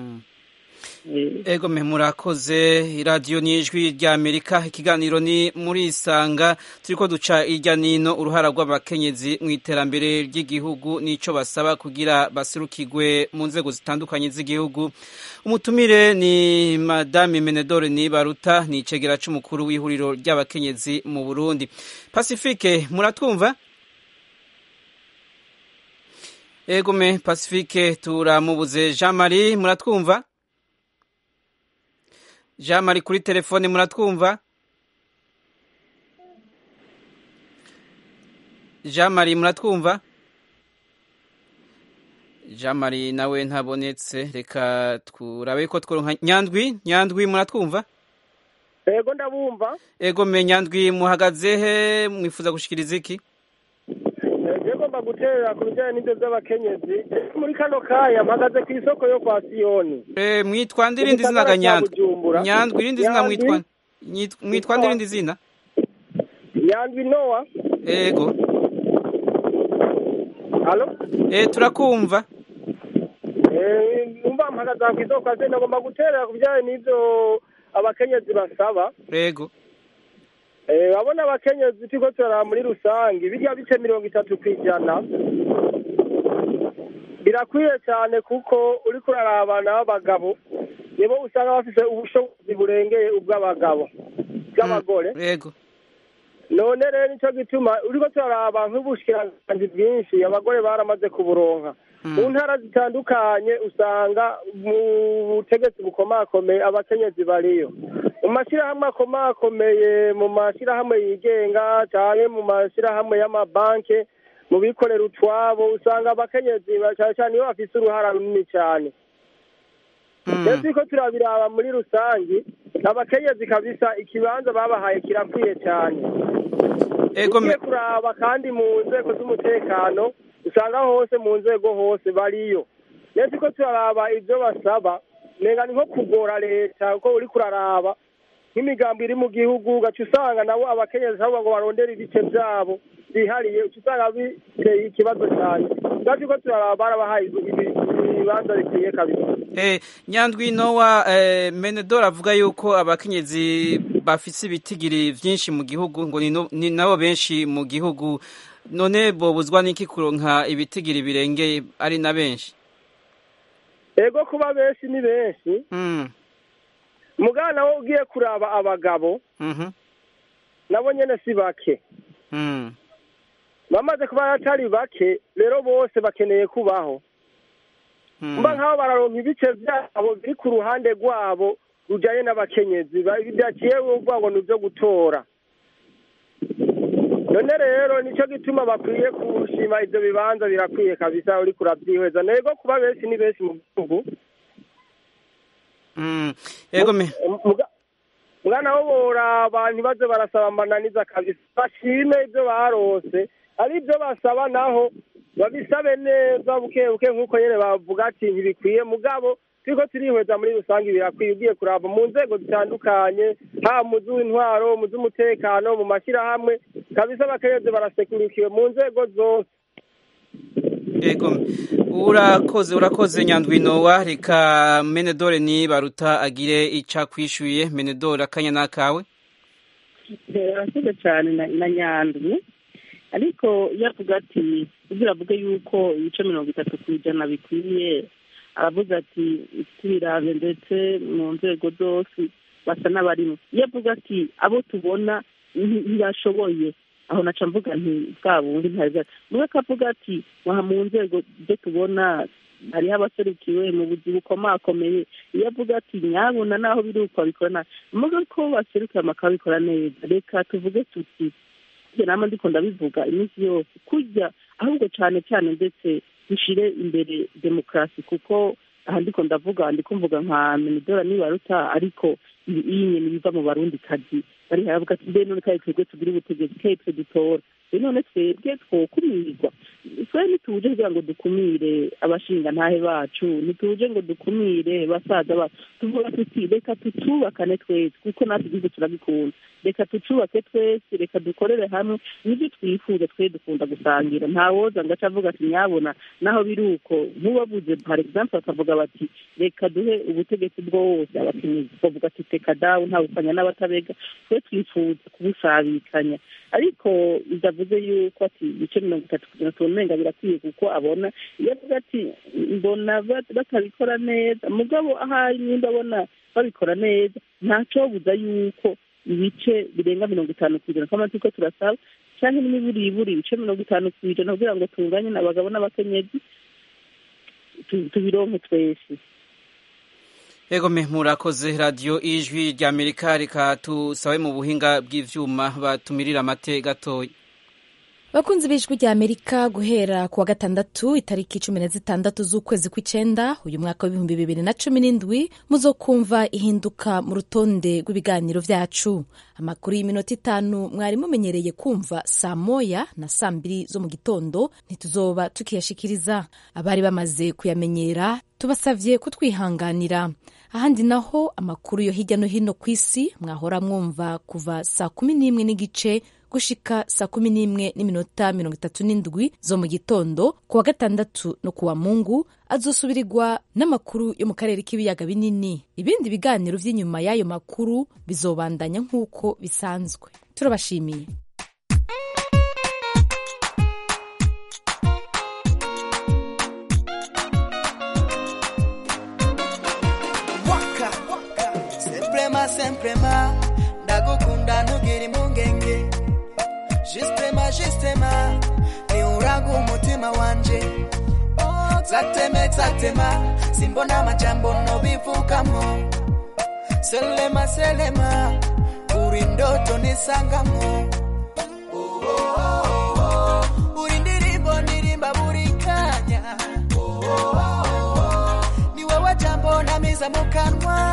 ego me murakoze iradiyo n'ijwi ry'amerika ikiganiro ni muri isanga turi ko duca irya nino uruhara rw'abakenyezi mu iterambere ry'igihugu n'icyo basaba kugira baserukirwe mu nzego zitandukanye z'igihugu umutumire ni madame menedore nibaruta ni icegera cy'umukuru w'ihuriro ry'abakenyezi mu burundi pacifique muratwumva ego me pacifique turamubuze jean marie muratwumva jean marie kuri telefone muratwumva jean marie muratwumva jean marie nawe ntabonetse reka turabe ko tworonka nyandwi nyandwi muratwumva ego ndabumva ego me nyandwi muhagaze he mwifuza gushikiriza iki ngomba guterera ku bijyanye n'ibyo by'abakenyezi muri kano kanya mpagaze ku isoko yo kwa siyoni eh mwitwa ndirindi zina ga nyandwi nyandwi irindi zina mwitwa mwitwa ndirindi zina nyandwi nowa ego halo eh turakumva eh numva mpagaze ku isoko kwa siyoni ngomba guterera ku bijyanye n'ibyo abakenyezi basaba ego babona abakenyezi turiko turaraba muri rusange bijya bice mirongo itatu ku ijana birakwiye cyane kuko uriko urarabana b'abagabo nibo usanga bafise ubushobozi burengeye ubw'abagabo bw'abagore yego none rero nicyo gituma uriko turaraba nk'ubushikiranganji bwinshi abagore baramaze kuburonka mu ntara zitandukanye usanga mu butegetsi bukomakomeye abakenyezi bariyo mu mashyirahamwe akomakomeye mu mashyirahamwe yigenga cyane mu mashyirahamwe y'amabanki mu bikorera utwabo usanga abakenyezi cyane cyane iyo bafite uruhara runini cyane ndetse ko turabiraba muri rusange abakenyezi kabisa ikibanza babahaye kirakwiye cyane ugiye kuraba kandi mu nzego z'umutekano usanga hose mu nzego hose bariyo ndetse ko turaraba ibyo basaba nenga ni nko kugora leta kuko uri kuraraba nk'imigambi iri mu gihugu ugaca usanga nabo abakenyezi ahubwo ngo barondere ibice byabo byihariye uca usanga biteye ikibazo cyane ubwacu ko turaraba barabahaye ibibanza bikwiye kabisa nyandwi nowa menedora avuga yuko abakenyezi bafise ibitigiri byinshi mu gihugu ngo ni nabo benshi mu gihugu none bobuzwa n'iki kuronka ibitigiri birengeye ari na benshi ego kuba benshi ni benshi mugana wo ugiye kuraba abagabo nabo nyine si bake bamaze kuba atari bake rero bose bakeneye kubaho mba nk'aho bararonka ibice byabo biri ku ruhande rwabo rujanye n'abakenyezi bidaciye uvuga ngo ni ibyo gutora none rero nicyo gituma bakwiye kushima ibyo bibanza birakwiye kabisa uri kurabyihweza nego kuba benshi ni benshi mu gihugu yego me mwana wo boraba ntibaze barasaba amananiza kabisa bashime ibyo barose ari ibyo basaba naho babisabe neza buke buke nk'uko nyine bavuga ati ntibikwiye mugabo turiko turihweza muri rusange birakwiye ugiye kuraba mu nzego zitandukanye haba mu z'intwaro mu z'umutekano mu mashyirahamwe kabisa abakenyezi barasekurikiwe mu nzego zose yego urakoze urakoze nyandwinowa reka menedore ni baruta agire ica kwishyuye menedore akanya n'akawe urakoze cyane na nyandwi ariko iyo avuga ati kugira avuge yuko ibice mirongo itatu ku ijana bikwiye aravuga ati tubirabe ndetse mu nzego zose basa n'abarimo iyo avuga ati abo tubona ntibashoboye aho naca mvuga nti bwa bundi ntabwo mwe akavuga ati waha mu nzego ibyo tubona hariho abaserukiwe mu buzi bukomakomeye iyo avuga ati nyabuna naho biri uko babikora nabi mvuga ko baserukiye bakabikora neza reka tuvuge tuti ibyo nama ndiko ndabivuga iminsi yose kujya ahubwo cyane cyane ndetse dushire imbere demokarasi kuko aha ndiko ndavuga ndiko mvuga nka minidora nibaruta ariko iyi nyene biva mu barundi kazi bari haravuga ati mbe none kaye twebwe tugira ubutegetsi kaye twe dutora be none twebwe twokumirwa twe ntituje kugira ngo dukumire abashinga ntahe bacu ntituje ngo dukumire basaza bacu tuvuga tuti reka tutubakane twese kuko natwe igihugu turabikunda reka tucubake twese reka dukorere hamwe nibyo twifuza twe dukunda gusangira ntawoza ngo aca avuga ati nyabona naho biri uko nk'uwavuze par exemple bakavuga bati reka duhe ubutegetsi bwose abakenyezi bavuga ati teka dawe ntawufanya n'abatabega twe twifuza kubusabikanya ariko bidavuze yuko ati ibice mirongo itatu kugira ngo umenga birakwiye kuko abona iyo avuga ati mbona batabikora neza mugabo ahari nimba abona babikora neza ntacobuza yuko ibice birenga mirongo itanu ku ijana kama turiko turasaba canke n'imiburiburi ibice mirongo itanu ku ijana kugira ngo tunganye abagabo n'abakenyezi tubironke twese yego me murakoze radiyo ijwi rya amerika reka tusabe mu buhinga bw'ivyuma batumirira amate gatoya bakunzi b'ijwi rya amerika guhera ku wa gatandatu itariki cumi na zitandatu z'ukwezi kw'icenda uyu mwaka w'ibihumbi bibiri na cumi n'indwi muzokumva ihinduka mu rutonde rw'ibiganiro vyacu amakuru y'iminota itanu mwari mumenyereye kumva saa moya na saa mbiri zo mu gitondo ntituzoba tukiyashikiriza abari bamaze kuyamenyera tubasavye kutwihanganira ahandi naho amakuru yo hirya no hino ku isi mwahora mwumva kuva saa kumi n'imwe n'igice gushika saa kumi n'imwe n'iminota mirongo itatu n'indwi zo mu gitondo ku wa gatandatu no ku wa mungu azosubirirwa n'amakuru yo mu karere k'ibiyaga binini ibindi biganiro vy'inyuma y'ayo makuru bizobandanya nk'uko bisanzwe turabashimiye semprema semprema ndagukunda ntugire impungenge Justema, justema, ni urangu umutima wanje Zateme, zatema, simbona majambo no bivugamo Selema, selema, uri ndoto nisangamo Uri ndirimbo nirimba buri kanya Ni wewe jambo namiza mu kanwa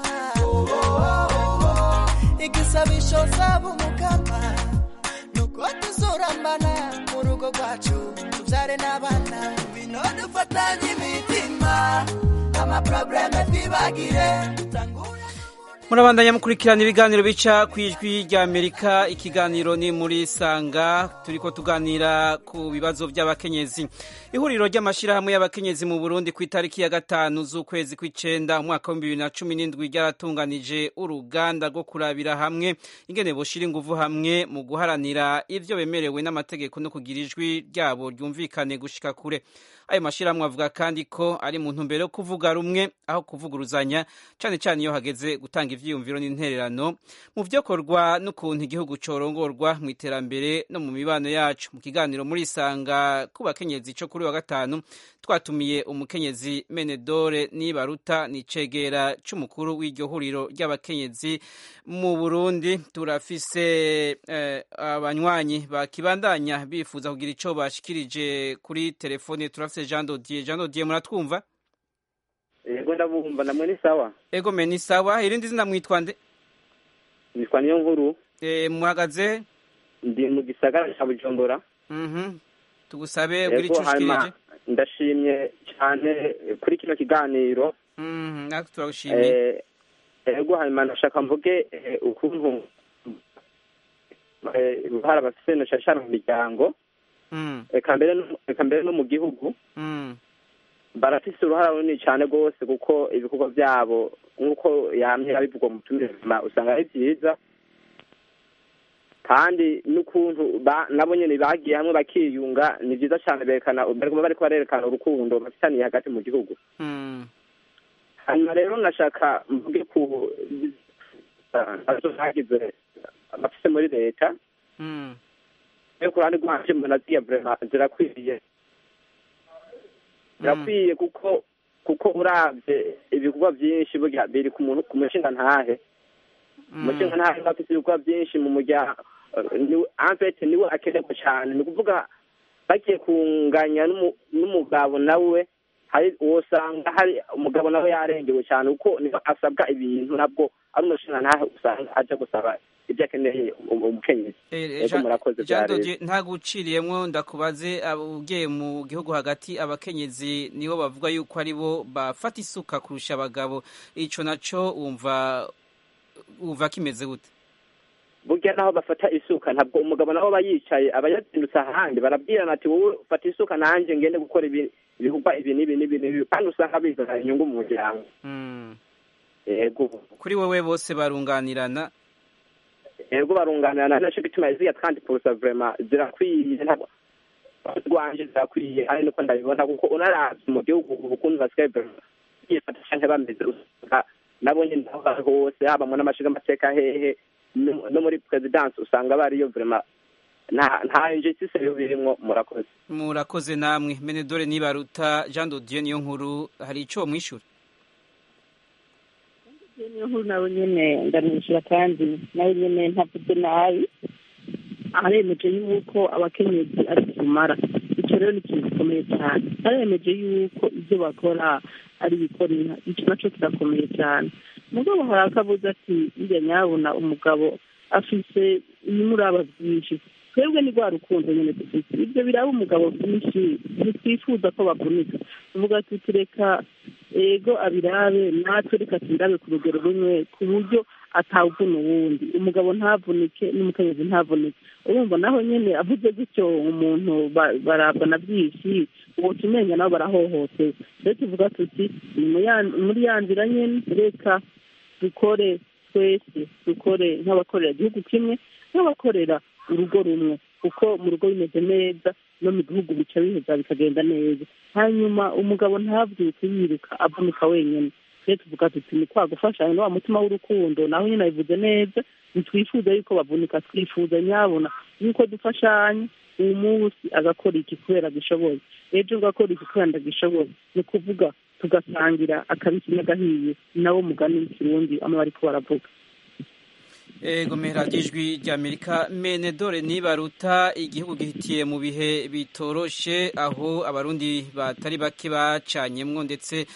Igisabisho sabu mukama nuko tuzurambana mu rugo rwacu tubyare n'abana bino dufatanye imitima amaprobleme twibagire murabandanya mukurikirana ibiganiro bica ku ijwi rya amerika ikiganiro ni muri sanga turiko tuganira ku bibazo by'abakenyezi ihuriro ry'amashyirahamwe y'abakenyezi mu burundi ku itariki ya gatanu z'ukwezi kw'icenda umwaka w'ibihumbi bibiri na cumi n'indwi ryaratunganije uruganda rwo kurabira hamwe ingene boshira inguvu hamwe mu guharanira ivyo bemerewe n'amategeko no kugira ijwi ryabo ryumvikane gushika kure ayo mashyirahamwe avuga kandi ko ari mu ntumbero yo kuvuga rumwe aho kuvuguruzanya cyane cyane iyo hageze gutanga vyiyumviro n'intererano mu vyokorwa n'ukuntu igihugu corongorwa mu iterambere no mu mibano yacu mu kiganiro muri isanga ku bakenyezi co kuri wa gatanu twatumiye umukenyezi menedore nibaruta ni cegera c'umukuru w'iryo huriro ry'abakenyezi mu burundi turafise eh, abanywanyi bakibandanya bifuza kugira ico bashikirije kuri telefone turafise jean dodier jean dodier muratwumva yego ndabumva namwe ni sawa ego me ni sawa irindi zina mwitwa nde nitwa niyo nkuru e, muhagaze ndi mu gisagara ca bujumbura mhm tugusabe ugira ico ushikirije ndashimye cyane kuri kino kiganiro mhm natwe turagushimiye ego hanyuma ndashaka mvuge ukuntu uruhara bafise no cyane mu miryango eka mbere no mu gihugu barafise uruhara runini cyane rwose kuko ibikorwa byabo nk'uko yamye abivugwa mu turema usanga ari byiza kandi n'ukuntu nabo nyine bagiye hamwe bakiyunga ni byiza cyane berekana bariko barerekana urukundo bafitaniye hagati mu gihugu hanyuma rero nashaka mvuge ku nazo zagize abafise muri leta yo ku ruhande rwanje mbona ziya vrema zirakwiriye birakwiye kuko kuko uravye ibikorwa byinshi burya biri ku muntu ku mushinga ntahe umushinga ntahe afite ibikorwa byinshi mu muryango anfete niwe akenerwa cyane ni ukuvuga bagiye kunganya n'umugabo nawe hari wosanga hari umugabo nawe yarengewe cyane kuko niba asabwa ibintu nabwo ari umushinga ntahe usanga aja gusaba ibyo akeneye umukenyezi ego murakoze ntabwo uciriyemwo ndakubaze ugiye mu gihugu hagati abakenyezi nibo bavuga yuko ari bo bafata isuka kurusha abagabo ico naco wumva wumva kimeze gute burya naho bafata isuka ntabwo umugabo nawe aba yicaye aba yazindutse ahandi barabwirana ati wowe fata isuka nanjye ngende gukora ibikorwa ibi n'ibi n'ibi n'ibi kandi usanga bizana inyungu mu muryango yego kuri wowe bose barunganirana yego barunganirana naco gituma ziya kandi posa vraiment zirakwiye ntabwo rwanje zirakwiye ari niko ndabibona kuko unaravye mu gihugu ubukunzi basigaye yifata canke bameze usanga nabo nyene aho bari hose haba mu n'amashiga amateka hehe no muri presidence usanga bariyo vraiment nta injustice yo birimwo murakoze murakoze namwe menedore nibaruta jean dodieu niyo nkuru hari ico mwishura niyo nkuru nawe nyene ndamwishyura kandi nawe nyene ntavuze nabi aremeje yuko abakenyezi ari kumara icyo rero ni ikintu gikomeye cyane aremeje yuko ibyo bakora ari bikorera icyo nacyo kirakomeye cyane umugabo hari akabuze ati njya nyabona umugabo afise ibimuraba byinshi twebwe ni rwa rukundo nyine dufite ibyo biraba umugabo byinshi ntitwifuza ko bavunika tuvuga tuti reka ego abirabe natwe reka turabe ku rugero rumwe ku buryo atawuvuna uwundi umugabo ntavunike n'umukenyezi ntavunike urumva naho nyine avuze gutyo umuntu barabwa na byinshi uwo tumenya nabo barahohotewe rero tuvuga tuti ni muri ya nzira nyine reka dukore twese dukore nk'abakorera igihugu kimwe nk'abakorera urugo rumwe kuko mu rugo bimeze neza no mu gihugu bica biheza bikagenda neza hanyuma umugabo ntabyuke yiruka avunika wenyine rero tuvuga tuti ni kwa gufashanya wa mutima w'urukundo naho nyine abivuze neza ntitwifuza yuko bavunika twifuza nyabona yuko dufashanya uyu munsi agakora iki kubera agishoboye ejo ugakora iki kubera ndagishoboye ni ukuvuga tugasangira akabisi n'agahiye nabo mugani w'ikirundi ama bariko baravuga ego radiyo ijwi ry'amerika menedore nibaruta igihugu gihitiye mu bihe bitoroshe aho abarundi batari bake bacanyemwo ndetse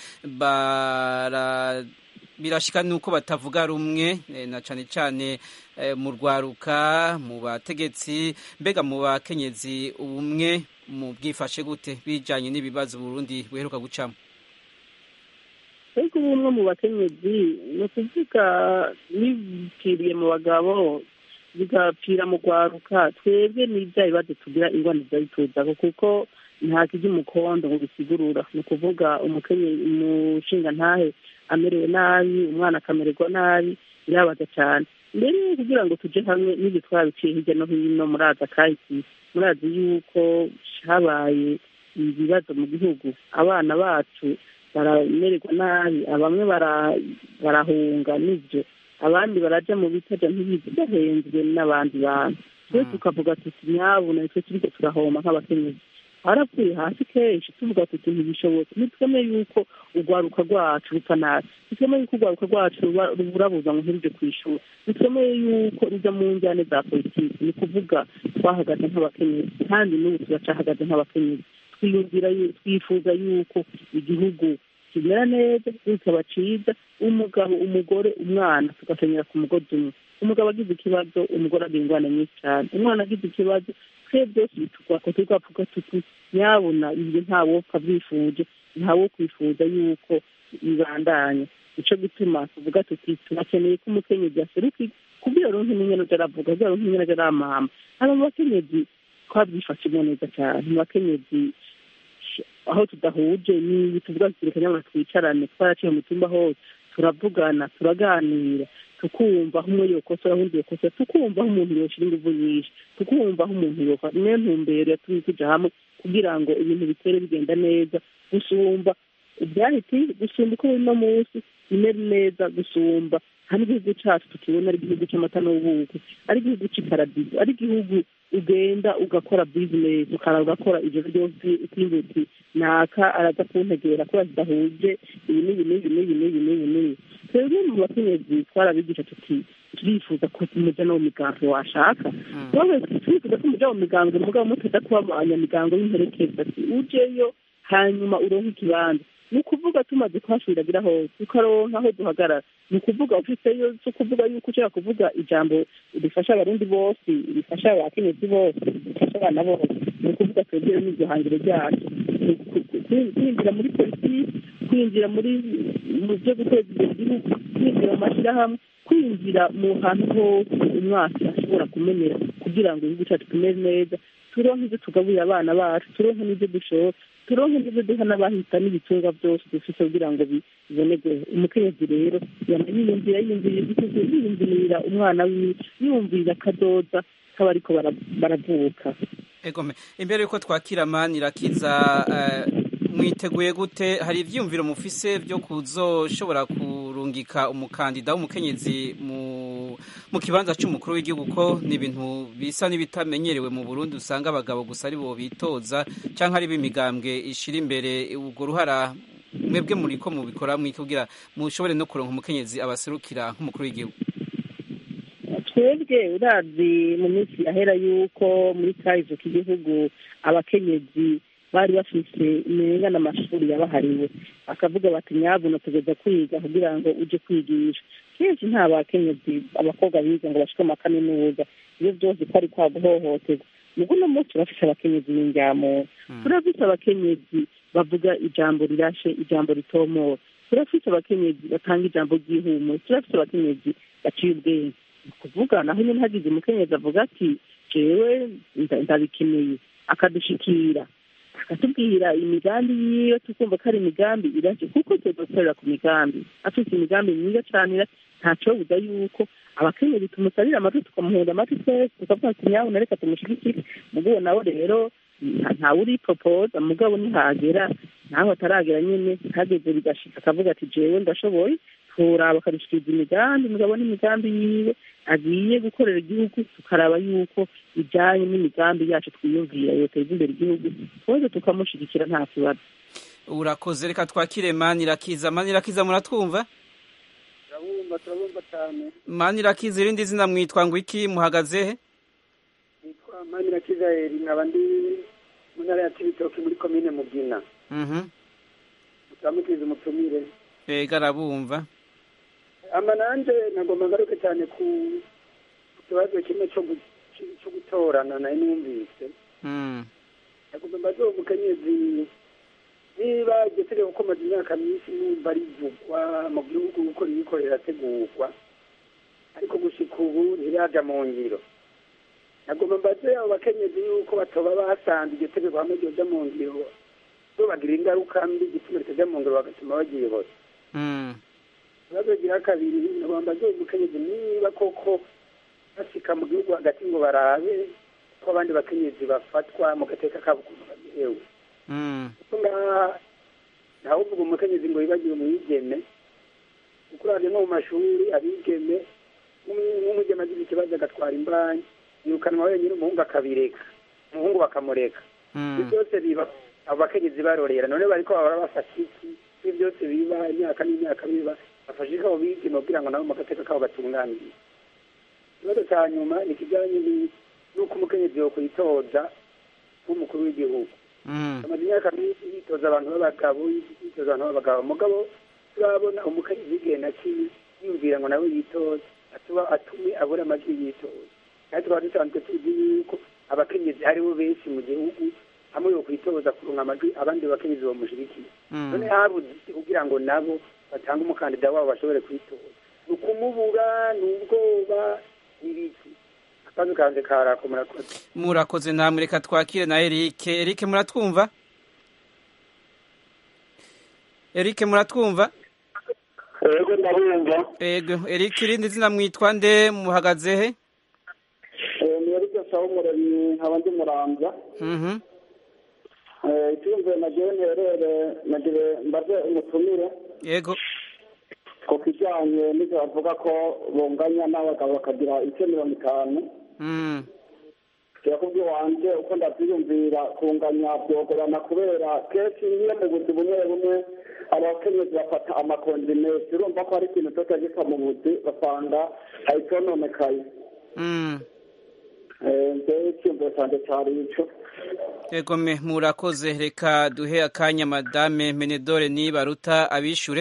birashika nuko batavuga rumwe na cane cane mu rwaruka mu bategetsi mbega mu bakenyezi ubumwe mu bwifashe gute bijanye n'ibibazo Burundi buheruka gucamo ariko ubumwe mu bakenyezi ni ukuvuga bipfiriye mu bagabo bigapfira mu rwaruka twebwe n'ibya bibazo tugira ingwani zituza kuko nta kijya umukondo ngo bisigurura ni ukuvuga umushinga ntahe amerewe nabi umwana akamererwa nabi birabaza cyane mbere kugira ngo tujye hamwe n'ibyo twabiciye hirya no hino muraza kahisi murazi yuko habaye ibibazo mu gihugu abana bacu baramererwa nabi bamwe barahunga n'ibyo abandi baraja mu bitaja ntibizi bahenzwe n'abandi bantu twe tukavuga tuti nyabuna nitwe turiko turahoma nk'abakenyezi haravuye hasi kenshi tuvuga tuti ntibishobotse nitwemeye yuko urwaruka rwacu rupfa nabi nitwemeye yuko urwaruka rwacu ruba- ruburabuza ngo ntiruje ku ishuri nitwemeye yuko ruja mu njyane za politiki ni kuvuga twahagaze nk'abakenyezi kandi n'ubu turacahagaze nk'abakenyezi twiyumvira yu- twifuza yuko igihugu kimera neza kikaba ciza umugabo umugore umwana tugasenyera ku mugozi umwe umugabo agize ikibazo umugore agira ingorane nyinshi cyane umwana agize ikibazo twe byose bitugwako tugavuga tuti nyabuna ibyo ntawopfa byifuje ntawo kwifuza yuko bibandanya nico gituma tuvuga tuti turakeneye ko umukenyezi aseruka kubwira ronke n'ingene aja aravuga kubwira ronke n'ingene aja aramama aba mu bakenyezi twabyifashemo neza cyane mu bakenyezi aho tudahuje ni tuvuga tuti nyamara twicarane twaraciye mu cyumba hose turavugana turaganira tukumva aho umwe yokosora undi yokosora tukumva aho umuntu yoshira inguvu nyinshi tukumva aho umuntu yofa niyo ntumbero yatumye tuja hamwe kugira ngo ibintu bitere bigenda neza gusumba ibyahiti gusumba uko biri no munsi bimere neza gusumba hari igihugu cacu tukibona ari igihugu c'amata n'ubuki ari igihugu c'iparadizo ari igihugu ugenda ugakora bizinesi ukara ugakora ijoro ryose utimba uti naka araza kuntegera kubera tudahuje ibi n'ibi n'ibi n'ibi n'ibi n'ibi n'ibi twebwe mu bakenyezi twarabigisha tuti turifuza ko muja no mu migango washaka wowe turifuza ko muja mu migango mugabo mutaza kuba abanyamigango y'imperekeza ati ujeyo hanyuma uronke ikibanza ni ukuvuga tumaze kuhashuriragira hose tukaronka aho duhagarara ni ukuvuga ufiteyo si ukuvuga yuko ushobora kuvuga ijambo rifasha abarundi bose rifasha abakenyezi bose rifasha abana bose ni ukuvuga twebwe n'iryo hangiro ryacu Ni uku- ku- kwinjira muri politiki kwinjira muri mu byo guteza imbere igihugu kwinjira mu mashyirahamwe kwinjira mu hantu hose umwaka ashobora kumenera kugira ngo igihugu cyacu kimere neza turonke ibyo tugaburira abana bacu turonke n'ibyo dushora turonke n'ibyo duha n'abahita n'ibitungwa byose dufite kugira ngo bi- bibonerwe umukenyezi rero yama yiyumvira yiyumvira igihugu yiyumvirira umwana wiwe yiyumvira akadoza k'abariko bara- baravuka egome imbere yuko twakira mani irakiza eh, mwiteguye gute hari ivyiyumviro mufise vyo kuzoshobora kurungika umukandida w'umukenyezi mu mu kibanza c'umukuru w'igihugu ko ni ibintu bisa n'ibitamenyerewe mu Burundi usanga abagabo gusa ari bo bitoza canke ari b'imigambwe ishira imbere urwo ruhara mwebwe muriko mubikora mwiki kugira mushobore no kuronka umukenyezi abaserukira nk'umukuru w'igihugu twebwe urazi mu minsi yahera yuko muri kahise k'igihugu abakenyezi bari bafise imenga n'amashuri yabahariwe bakavuga bati nyabuna tugeza kwiga kugira ngo uje kwigisha kenshi nta bakenyezi abakobwa biga ngo bashike mu makaminuza iyo byose ko ari kwa guhohoterwa nubwo uno munsi turafise abakenyezi b'injyamuntu turafise abakenyezi bavuga ijambo rirashe ijambo ritomora turafise abakenyezi batanga ijambo ry'ihumure turafise abakenyezi baciye ubwenge ni ukuvuga naho nyine hagize umukenyezi avuga ati jewe nda- ndabikeneye akadushikira akatubwira imigambi yiwe tukumva ko ari imigambi iraje kuko tuza gukorera ku migambi afite imigambi myiza cane ira- ntacobuza yuko abakenyezi tumusabira amatwi tukamuhenda amatwi twese tukavuga ati nyawe nareka tumushigikire mugabo nawe rero nta- ntawe uripropoza mugabo nihagera nawe ataragera nyene hageze bigashika akavuga ati jewe ndashoboye turaba akadushikiriza imigambi mugabo n'imigambi yiwe agiye gukorera igihugu tukaraba yuko ijanye n'imigambi yacu twiyumvira yoteza imbere igihugu twese tukamushigikira nta kibazo urakoze reka twakire mani irakiza mani irakiza muratwumva turabumva turabumva cyane mani irakiza irindi zina mwitwa ngo iki muhagaze he nitwa manira kizaheri nkaba ndi mu ntara ya cibitoki muri komine mugina Mhm. turamukiriza umutumire ega arabumva ama nanje nagomba ngaruke cyane ku ku kibazo kimwe cyo gu- ci- cyo gutorana nayo numvise Mm. nagomba mbaze uwo mukenyezi niba iryo tegeko ko maze imyaka myinshi numva rivugwa mu gihugu uko ririko rirategurwa ariko gushika ubu ntiraja mu ngiro nagomba mbaze abo bakenyezi yuko batoba basanze iryo tegeko hamwe ryoja mu ngiro bagira ingaruka mbi igituma ritaja mu ngiro bagatuma bagiyobora Mm. ikibazo gira kabiri nagomba mbaze uwo mukenyezi niba koko bashika mu gihugu hagati ngo barabe ko abandi bakenyezi bafatwa mu gateka kabo ukuntu bagerewe Mm. ngaha ntawuvuga umukenyezi ngo yibagiwe umwigeme kuko urabye no mu mashuri abigeme nk'umugeme agize ikibazo agatwara imbanyi yirukanwa wenyine umuhungu akabireka umuhungu bakamureka ibyo byose biba abo bakenyezi barorera none bariko bahora bafashe iki ibyo byose biba imyaka n'imyaka biba bafashe iko abo bigeme kugira ngo nabo mu gateka kabo batunganire ikibazo cya nyuma ni ikijyanye n'uko umukenyezi yo kuyitoza nk'umukuru w'igihugu amaze imyaka myinshi yitoza abantu b'abagabo yitoza abantu b'abagabo mugabo turabona umukenyezi igenda yiyumvira ngo nawe yitoze atuba atume abura amajwi yitoza kandi tukaba dusanzwe tuzi yuko abakenyezi aribo benshi mu gihugu hamwe yo kwitoza kuronka amajwi abandi bakenyezi bamushyigikiye none habuze iki kugira ngo nabo batange umukandida wabo bashobore kwitoza ni ukumubura ni ubwoba n'ibiki akazi kanjye karako murakoze murakoze namwe reka twakire na Eric Eric muratwumva Eric muratwumva Ego ndabumva Ego Eric irindi zina mwitwa nde muhagaze he Eh ni Eric Sawumuremyi nkaba ndi muramvya Mhm Eh icyumve nagiye nterere nagire mbaze umutumire Yego ku kijyanye n'ibyo bavuga ko bunganya n'abagabo bakagira ibice mirongo itanu Mm kirakubwi wanje uko ndabyiyumvira kunganya byogorana kubera kenshi iyo mu buzi bumwe bumwe abakenyezi bafata amakontinesi urumva ko hari ikintu cyose gisa mu buzi basanga hari icyononekaye Mm ngewe icyumviro cyanjye cyari ico Yego me murakoze reka duhe akanya madame Menedore nibaruta abishure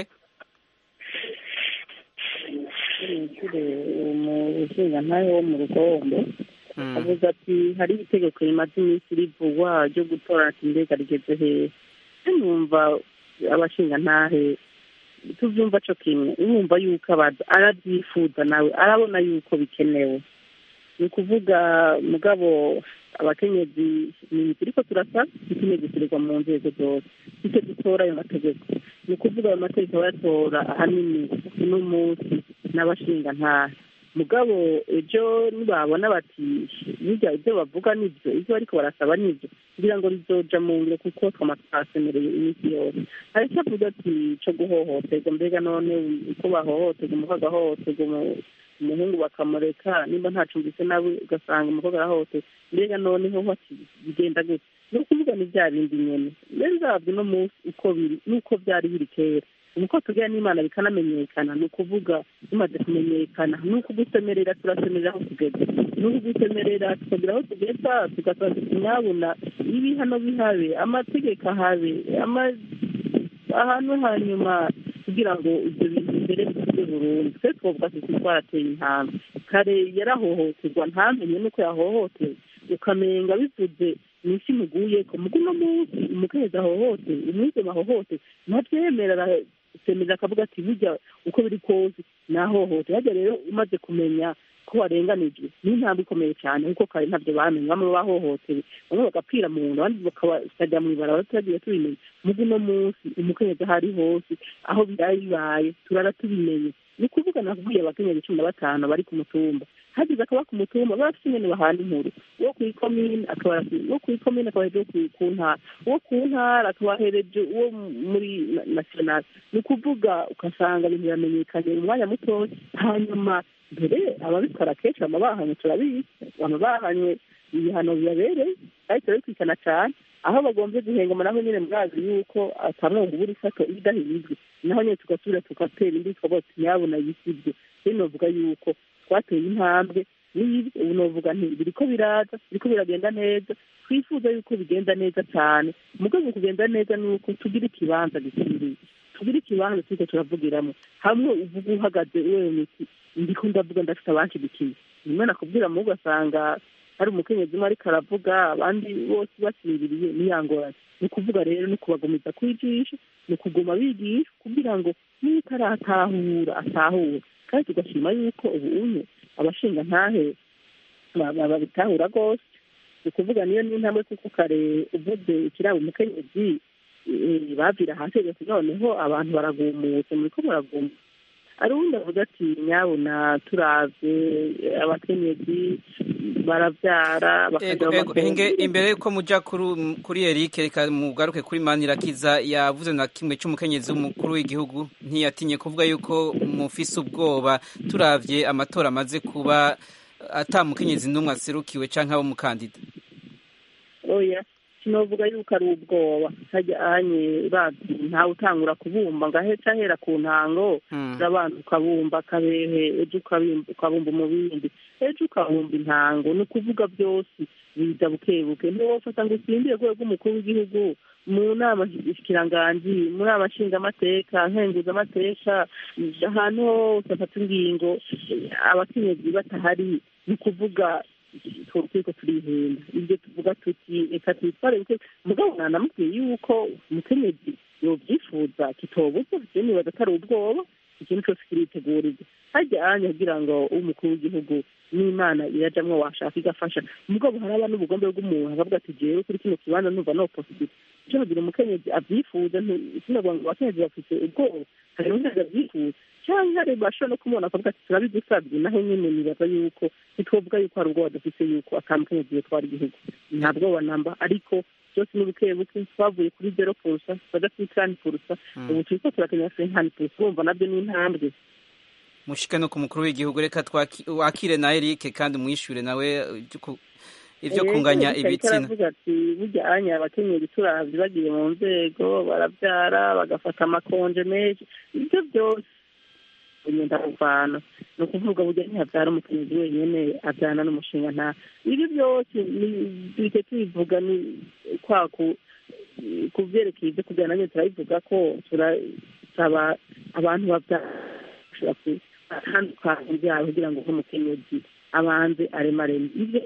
nishyure umushingantahe wo mu rugombo avuze ati hari itegeko rimaze iminsi rivugwa ryo gutora ati mbega rigeze hehe numva abashingantahe tuvyumva co kimwe urumva yuko abaza arabyifuza nawe arabona yuko bikenewe ni ukuvuga mugabo abakenyezi ni turiko turasa ikeneye gusirirwa mu nzego zose icyo dutora ayo mategeko ni ukuvuga ayo mategeko bayatora ahanini uno munsi n'abashingantahe mugabo ejo nibabona bati burya ibyo bavuga nibyo ibyo bariko barasaba nibyo kugira ngo rizoja mu ngiro kuko twama twasemereye iminsi yose hari icyo avuga ati co guhohoterwa mbega none uko bahohoterwa umukobwa agahohoterwa umuhungu bakamureka nimba ntacumbise nawe ugasanga umukobwa arahohoterwa mbega noneho bati bigenda gute ni ukuvuga ni bya bindi nyene rero uzabwe no munsi uko biri n'uko byari biri kera nuko tubwira n'imana bikanamenyekana ni ukuvuga bimaze kumenyekana ni ukugusemerera turasemerera aho tugeze ni ukugusemerera tukagira aho tugeza tugasaba tunyabona ibihano bihabe amategeko ahabe ahantu hanyuma kugira ngo ibyo bintu mbere bituze burundu twe twavuga tuti twarateye intambwe kare yarahohoterwa ntamenye nuko yahohotewe ukamenga bivuze mwisi muguye ko mugu no munsi umukenyezi ahohotewe umwigeme ahohotewe ntabyemera semerera akavuga ati burya uko biri kose nahohote hajya rero umaze kumenya ko warenganijwe ni intambwe ikomeye cyane kuko kare ntabyo bamenye bamwe bahohotewe bamwe bagapfira mu nda abandi bakajya mu ibarabara tutagiye tubimenya mugu no munsi umukenyezi aho ari hose aho byari bibaye turara tubimenye ni ukuvuga nakubwiye abakenyezi cumi na batanu bari ku mutumba hagize akaba ku mutumba bafite ingene bahana inkuru uwo ku ikomine akaba uwo ku ikomine akaba hereje ku ntara uwo ku ntara akaba hereje uwo muri national ni ukuvuga ugasanga ibintu biramenyekanye mu mwanya mutoya hanyuma mbere ababikora kenshi bama bahanywe turabizi bama bahanywe ibihano bibabereye kandi turabikurikirana cyane aho bagombye guhengama naho nyine mwazi yuko atamwumva ubura ifato idahizwe naho nyine tugasubira tugatera indi tukavuga tuti nyabona yisibye rero novuga yuko twateye intambwe n'ibyo ubu novuga nti biriko biraza biriko biragenda neza twifuza yuko bigenda neza cyane mugabo mu kugenda neza ni uko tugira ikibanza gikwiriye tugira ikibanza turiko turavugiramo hamwe uvuga uhagaze wewe miti ndiko ndavuga ndafite abanshigikiye rimwe nakubwira mu ugasanga hari umukenyezi umwe ariko aravuga abandi bose basinziriye niyangorane ni ukuvuga rero ni kubagumiza kwijisha ni ukuguma bigisha kugira ngo niba utaratahura atahura kandi tugashima yuko ubu unye abashinga ntahe babitahura rwose ni ukuvuga niyo n'intambwe kuko kare uvuze ikirabo umukenyezi bavira hasi noneho abantu baragumutse muriko muraguma hari uwundi avuga ati nyabuna turavye abakenyezi baravyara imbere yuko muja kuri Eric reka mugaruke kuri Manirakiza yavuze na kimwe c'umukenyezi w'umukuru w'igihugu ntiyatinye kuvuga yuko mufise ubwoba turavye amatora amaze kuba ata mukenyezi n'umwe aserukiwe canke abo mukandida oya sinovuga yuko ari ubwoba hajya anye bazi ntawe utangura kubumba ngo ahetse ahera ku ntango urabanza ukabumba akabehe ejo ukabumba umubindi ejo ukabumba intango ni ukuvuga byose biza buke buke ntiwofata ngo utsindire rwego rw'umukuru w'igihugu mu nama shikiranganji mu nama nshingamateka nkenguzamateka ahantu hose afata ingingo abakenyezi batahari ni ukuvuga turiko turihenda ibyo tuvuga tuti reka twitware buke mugabo nanamubwiye yuko umukenyezi yovyifuza kitobuza je nibaza atari ubwoba ikintu cose kiritegurirwa harya anya kugira ngo umukuru w'igihugu n'imana irajamwo washaka igafasha mugabo haraba n'ubugombe bw'umuntu akavuga ati jewe kuri kino kibanza numva no positive ico kugira umukenyezi avyifuza sinavuga ngo abakenyezi bafise ubwoba hari undi avyifuza canke hari bashobora no kumubona akavuga ati turabigusavye naho nyene nibaza yuko ntitwovuga yuko hari ubwoba dufise yuko ata mukenyezi yotwara igihugu nta bwoba namba ariko byose ni buke buke twavuye kuri zero purusa twaja kuri kani purusa ubu turiko turakenya senkani purusa urumva navyo ni intambwe mushike no ku mukuru w'igihugu reka wakire na Eric kandi umwishure nawe ivyo kunganya ibitsina aravuga ati burya anya abakenyezi turavye bagiye mu nzego baravyara bagafata amakonje menshi ivyo byose ugenda kuvana ni ukuvuga burya ntihavyara umukenyezi wenyene avyana n'umushinga nta ibi byose bike tubivuga ni kwa ku vyerekeye ivyo kugira nanyo turabivuga ko turasaba abantu bavyara atandukanye byabo kugira ngo nk'umukenyezi abanze aremareme ivyo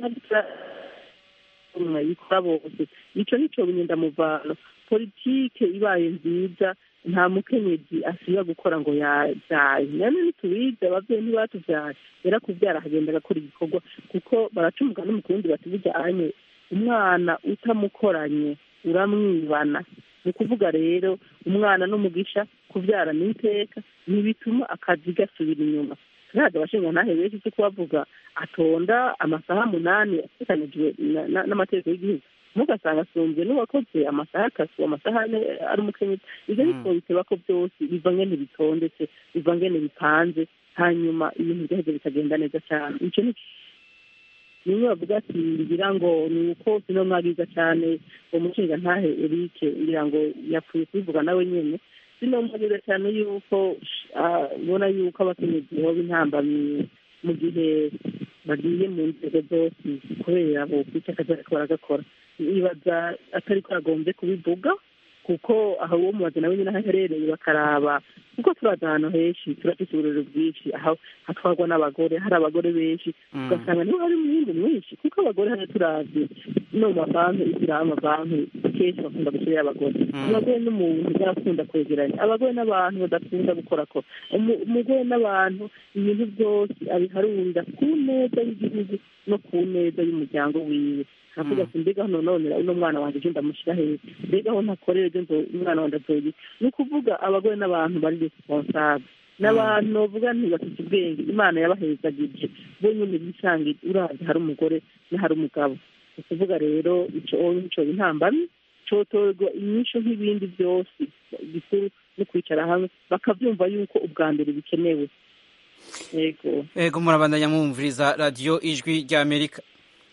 yikora bose ico nico binyendamuvano politike ibaye nziza nta mukenyezi asiba gukora ngo yabyaye nane nitubize abavyeyi ntibatuvyaye rero kuvyara akagenda agakora igikorwa kuko baraca umugani mu kurundi bati bijanye umwana utamukoranye uramwibana ni ukuvuga rero umwana n'umugisha kuvyara n'iteka ntibituma akazi gasubira inyuma ntabwo abashinga ntahe benshi cyo kubavuga atonda amasaha munani atekanijwe n'amategeko y'igihugu mugasanga asumbye n'uwakoze amasaha akasu amasaha ane ari umukenyezi ivyo bitwo biteba ko byose biva ngene bitondetse biva ngene bipanze hanyuma ibintu byaheze bikagenda neza cyane ico ni nimwe bavuga ati ngira ngo ni uko sino mwagiza cyane uwo mushinga ntahe Eric ngira ngo yapfuye kubivuga nawe nyene sino mwagiza cyane yuko ubona yuko abakenyezi boba intambamyi mu gihe bagiye mu nzego zose kubera bo kwica akazi bariko baragakora nibaza atari ko yagombye kubivuga kuko aho uwo mubazi nawe nyine aho aherereye bakaraba kuko turaza ahantu henshi turafise uburiro bwinshi aho hatwarwa n'abagore hari abagore benshi ugasanga niho hari umwimbu mwinshi kuko abagore hano turavye no mu mabanki isiraho amabanki kenshi bakunda gushyirayo abagore abagore n'umuntu barakunda kwegeranya abagore n'abantu badakunda gukorakora umugore n'abantu ibintu byose abiharunda ku neza y'igihugu no ku neza y'umuryango wiwe avuga ati mbega hano none uno mwana wanjye ejo ndamushyira heza mbega aho ntakorera ejo umwana wanjye azoye ni ukuvuga abagore n'abantu bari responsable n'abantu bavuga ntibafite ubwenge imana yabahezagije bo nyine bisanga uravye hari umugore n'ahari umugabo ni ukuvuga rero ico nico intambamyi cotorwa inyishu nk'ibindi byose gikuru no kwicara hamwe bakavyumva yuko ubwa mbere bikenewe yego yego murabandanya mwumviriza radiyo ijwi ry'amerika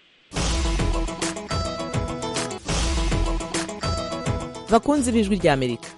bakunzi b'ijwi rya amerika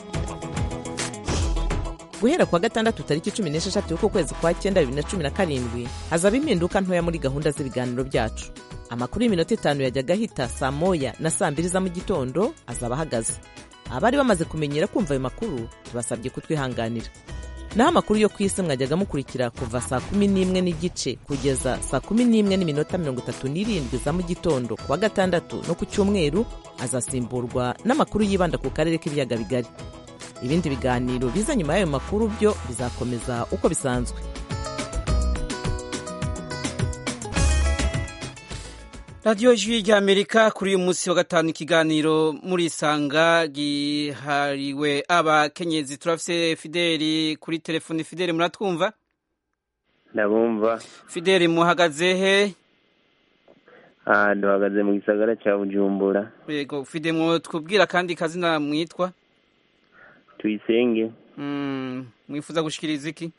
guhera kuwa gatandatu tariki cumi n'esheshatu y'uko kwezi kwa cyenda bibiri na cumi na karindwi hazaba impinduka ntoya muri gahunda z'ibiganiro byacu amakuru y'iminota itanu yajyaga ahita saa moya na saa mbiri za mu gitondo azaba ahagaze abari bamaze kumenyera kumva ayo makuru tubasabye kutwihanganira naho amakuru yo ku isi mwajyaga mukurikira kuva saa kumi n'imwe n'igice kugeza saa kumi n'imwe n'iminota mirongo itatu n'irindwi za mu gitondo kuwa gatandatu no ku cyumweru azasimburwa n'amakuru yibanda ku karere k'ibiyaga bigari ibindi biganiro biza nyuma y'ayo makuru byo bizakomeza uko bisanzwe radiyo jwi ry'amerika kuri uyu munsi wa gatanu ikiganiro muri isanga gihariwe abakenyezi turafise fideli kuri telefoni fideli muratwumva ndabumva fideli muhagaze he aha duhagaze mu gisagara cya bujumbura yego fide mwotwubwira kandi kazina mwitwa tuyisenge mwifuza gushikiriza iki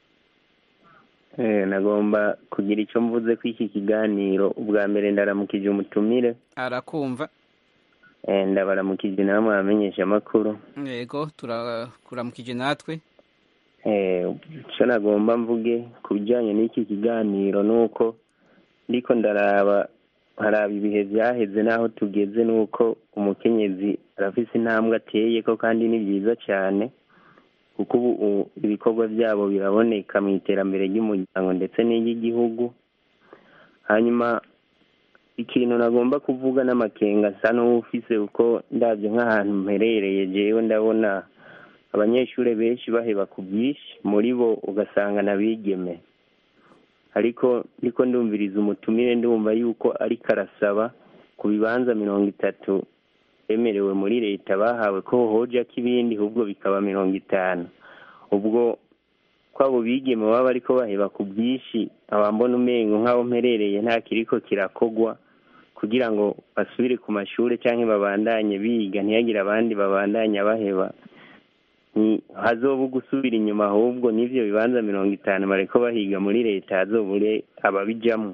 nagomba kugira icyo mvuze ko iki kiganiro ubwa mbere ndaramukije umutumire arakumva ndabaramukije namwe abamenyesha amakuru yego turakuramukije natwe icyo nagomba mvuge ku bijyanye n'iki kiganiro ni uko ndiko ndaraba haraba ibihe byaheze n'aho tugeze ni uko umukenyezi arafise intambwe ateye ko kandi ni byiza cyane kuko ubu ibikorwa byabo biraboneka mu iterambere ry'umuryango ndetse n'iry'igihugu hanyuma ikintu nagomba kuvuga n'amakenga asa n'uwufise kuko ndabyo nk'ahantu mperereye jewe ndabona abanyeshuri benshi baheba ku bwinshi muri bo ugasanga n'abigeme ariko ndiko ndumviriza umutumire ndumva yuko ariko arasaba ku bibanza mirongo itatu bemerewe muri leta bahawe ko hojako ibindi ahubwo bikaba mirongo itanu ubwo ko abo bigeme baba ariko baheba ku bwinshi abambona umengo nk'aho mperereye nta kiriko kirakogwa kugira ngo basubire ku mashuri cyangwa babandanye biga ntihagire abandi babandanya baheba hazoba gusubira inyuma ahubwo n'ibyo bibanza mirongo itanu bareko bahiga muri leta hazobure ababijamo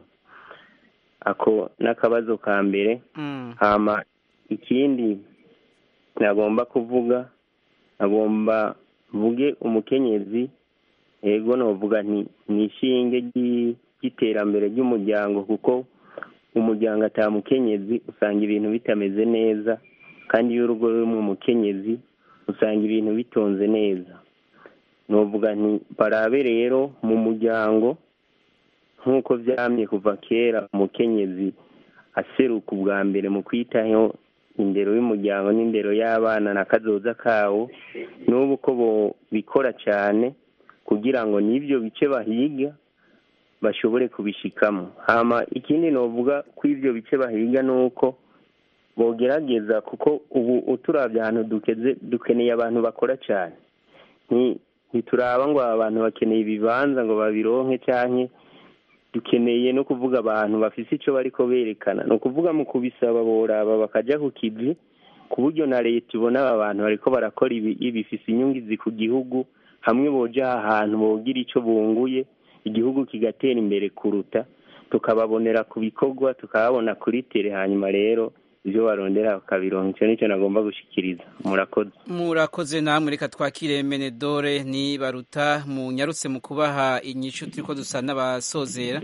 ako n'akabazo ka mbere hama ikindi nagomba kuvuga agomba mvuge umukenyezi yego novuga nti ni ishinge ry'iterambere ry'umuryango kuko umuryango atamukenyezi usanga ibintu bitameze neza kandi iyo urugo rurimo umukenyezi usanga ibintu bitonze neza novuga nti barabe rero mu muryango nk'uko byamye kuva kera umukenyezi aseruka ubwa mbere mu kwitaho indero y'umuryango n'indero y'abana na kazoza kawo n'ubu ko bikora cyane kugira ngo n'ibyo bice bahiga bashobore kubishikamo hama ikindi novuga ko ibyo bice bahiga ni uko bogerageza kuko ubu uturabye ahantu dukeze dukeneye abantu bakora cyane ntituraba ngo aba bantu bakeneye ibibanza ngo babironke cyane dukeneye no kuvuga abantu bafite icyo bariko berekana ni ukuvuga mu kubisaba boraba bakajya ku kivi ku buryo na leta ibona aba bantu bariko barakora ibi bifise inyungizi ku gihugu hamwe boja ahantu bogira icyo bunguye igihugu kigatera imbere kuruta tukababonera ku bikorwa tukababona kuri tere hanyuma rero ibyo barondera bakabironka icyo nicyo nagomba gushikiriza murakoze murakoze namwe reka twakire menedore ni baruta munyarutse mu kubaha inyishu turiko dusa n'abasozera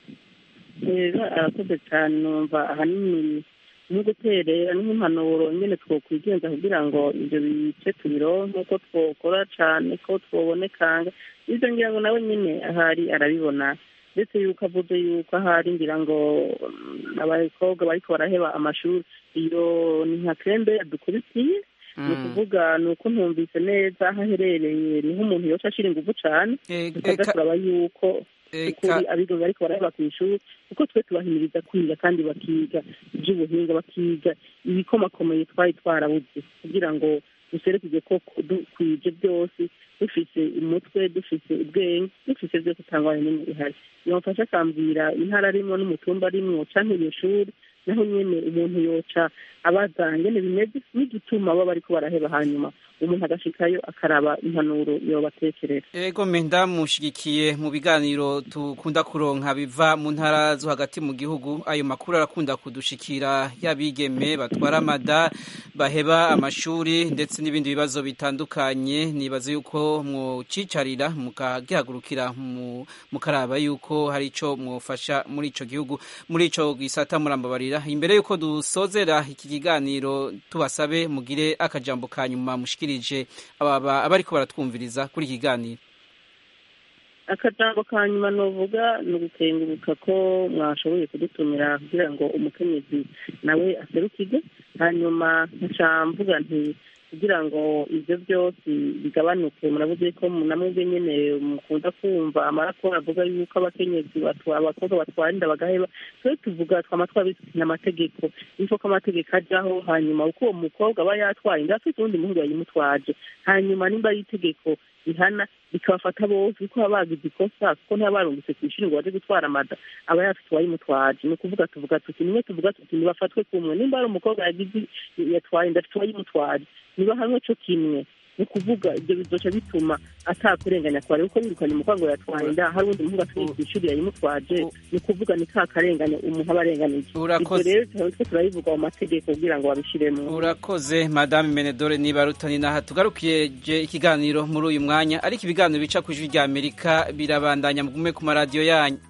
rero arakoze cyane numva ahanini nko guterera nk'impanuro nyine twokwigenza kugira ngo ibyo bice tubironke ko twokora cyane ko twobonekanga ibyo ngira ngo nawe nyine ahari arabibona ndetse yuko avuze yuko ahari ngira ngo abakobwa bariko baraheba amashuri iyo ni nka krembe yadukubitiye ni ukuvuga ni uko ntumvise neza aho aherereye niho umuntu yoca ashira inguvu cane tukaza turaba yuko ukuri abiga bariko baraheba ku ishuri kuko twe tubahimiriza kwiga kandi bakiga ivy'ubuhinga bakiga ibikomakomeye twari twarabuze kugira ngo duserekije ko dukwije byose dufise umutwe dufise ubwenge dufise byose utangwane n'imwe ihari yamufasha akambwira intara arimwo n'umutumba arimwo canke iyo shuri naho nyene umuntu yoca abaza ngene bimeze n'igituma baba bariko baraheba hanyuma umuntu agashikayo akaraba impanuro yobatekerera ego me ndamushigikiye mu biganiro tukunda kuronka biva mu ntara zo hagati mu gihugu ayo makuru arakunda kudushikira y'abigeme batwara amada baheba amashuri ndetse n'ibindi bibazo bitandukanye nibaza yuko mwocicarira mukagihagurukira mukaraba yuko hari ico mwofasha muri ico gihugu muri ico gisata murambabarira imbere yuko dusozera iki kiganiro tubasabe mugire akajambo ka nyuma mushikirije aba abariko baratwumviriza kuri iki kiganiro akajambo ka nyuma novuga ni ugukenguruka ko mwashoboye kudutumira kugira ngo umukenyezi nawe aserukige hanyuma nkaca mvuga nti kugira ngo ibyo byose bigabanuke murabuze ko namwe nyine mukunda kumva amaraporo avuga yuko abakenyezi abakobwa batwara inda bagaheba twe tuvuga twama twabisinya amategeko yuko ko amategeko ajyaho hanyuma uko uwo mukobwa aba yatwaye inda afite uwundi muhungu yayimutwaje hanyuma nimba ari itegeko rihana bikabafata bose kuko baba bagize ikosa kuko ntibaba barungitse ku ishuri ngo baje gutwara amada aba yafite uwayimutwaje ni ukuvuga tuvuga tuti nimwe tuvuga tuti nibafatwe kumwe nimba ari umukobwa yagize yatwaye inda afite uwayimutwaje niba hamwe cyo kimwe ni ukuvuga ibyo bizoca bituma atakurenganya kwari kuko birukanye umukobwa ngo yatwaye inda hari undi muhungu atuye ku ishuri yayimutwaje ni ukuvuga ni ka karengane umuntu aba arenganije ibyo rero twe turabivuga mu mategeko kugira ngo babishiremo urakoze madame menedore niba rutani naha tugarukiye ikiganiro muri uyu mwanya ariko ibiganiro bica ku ijwi rya amerika birabandanya mugume ku maradiyo yanyu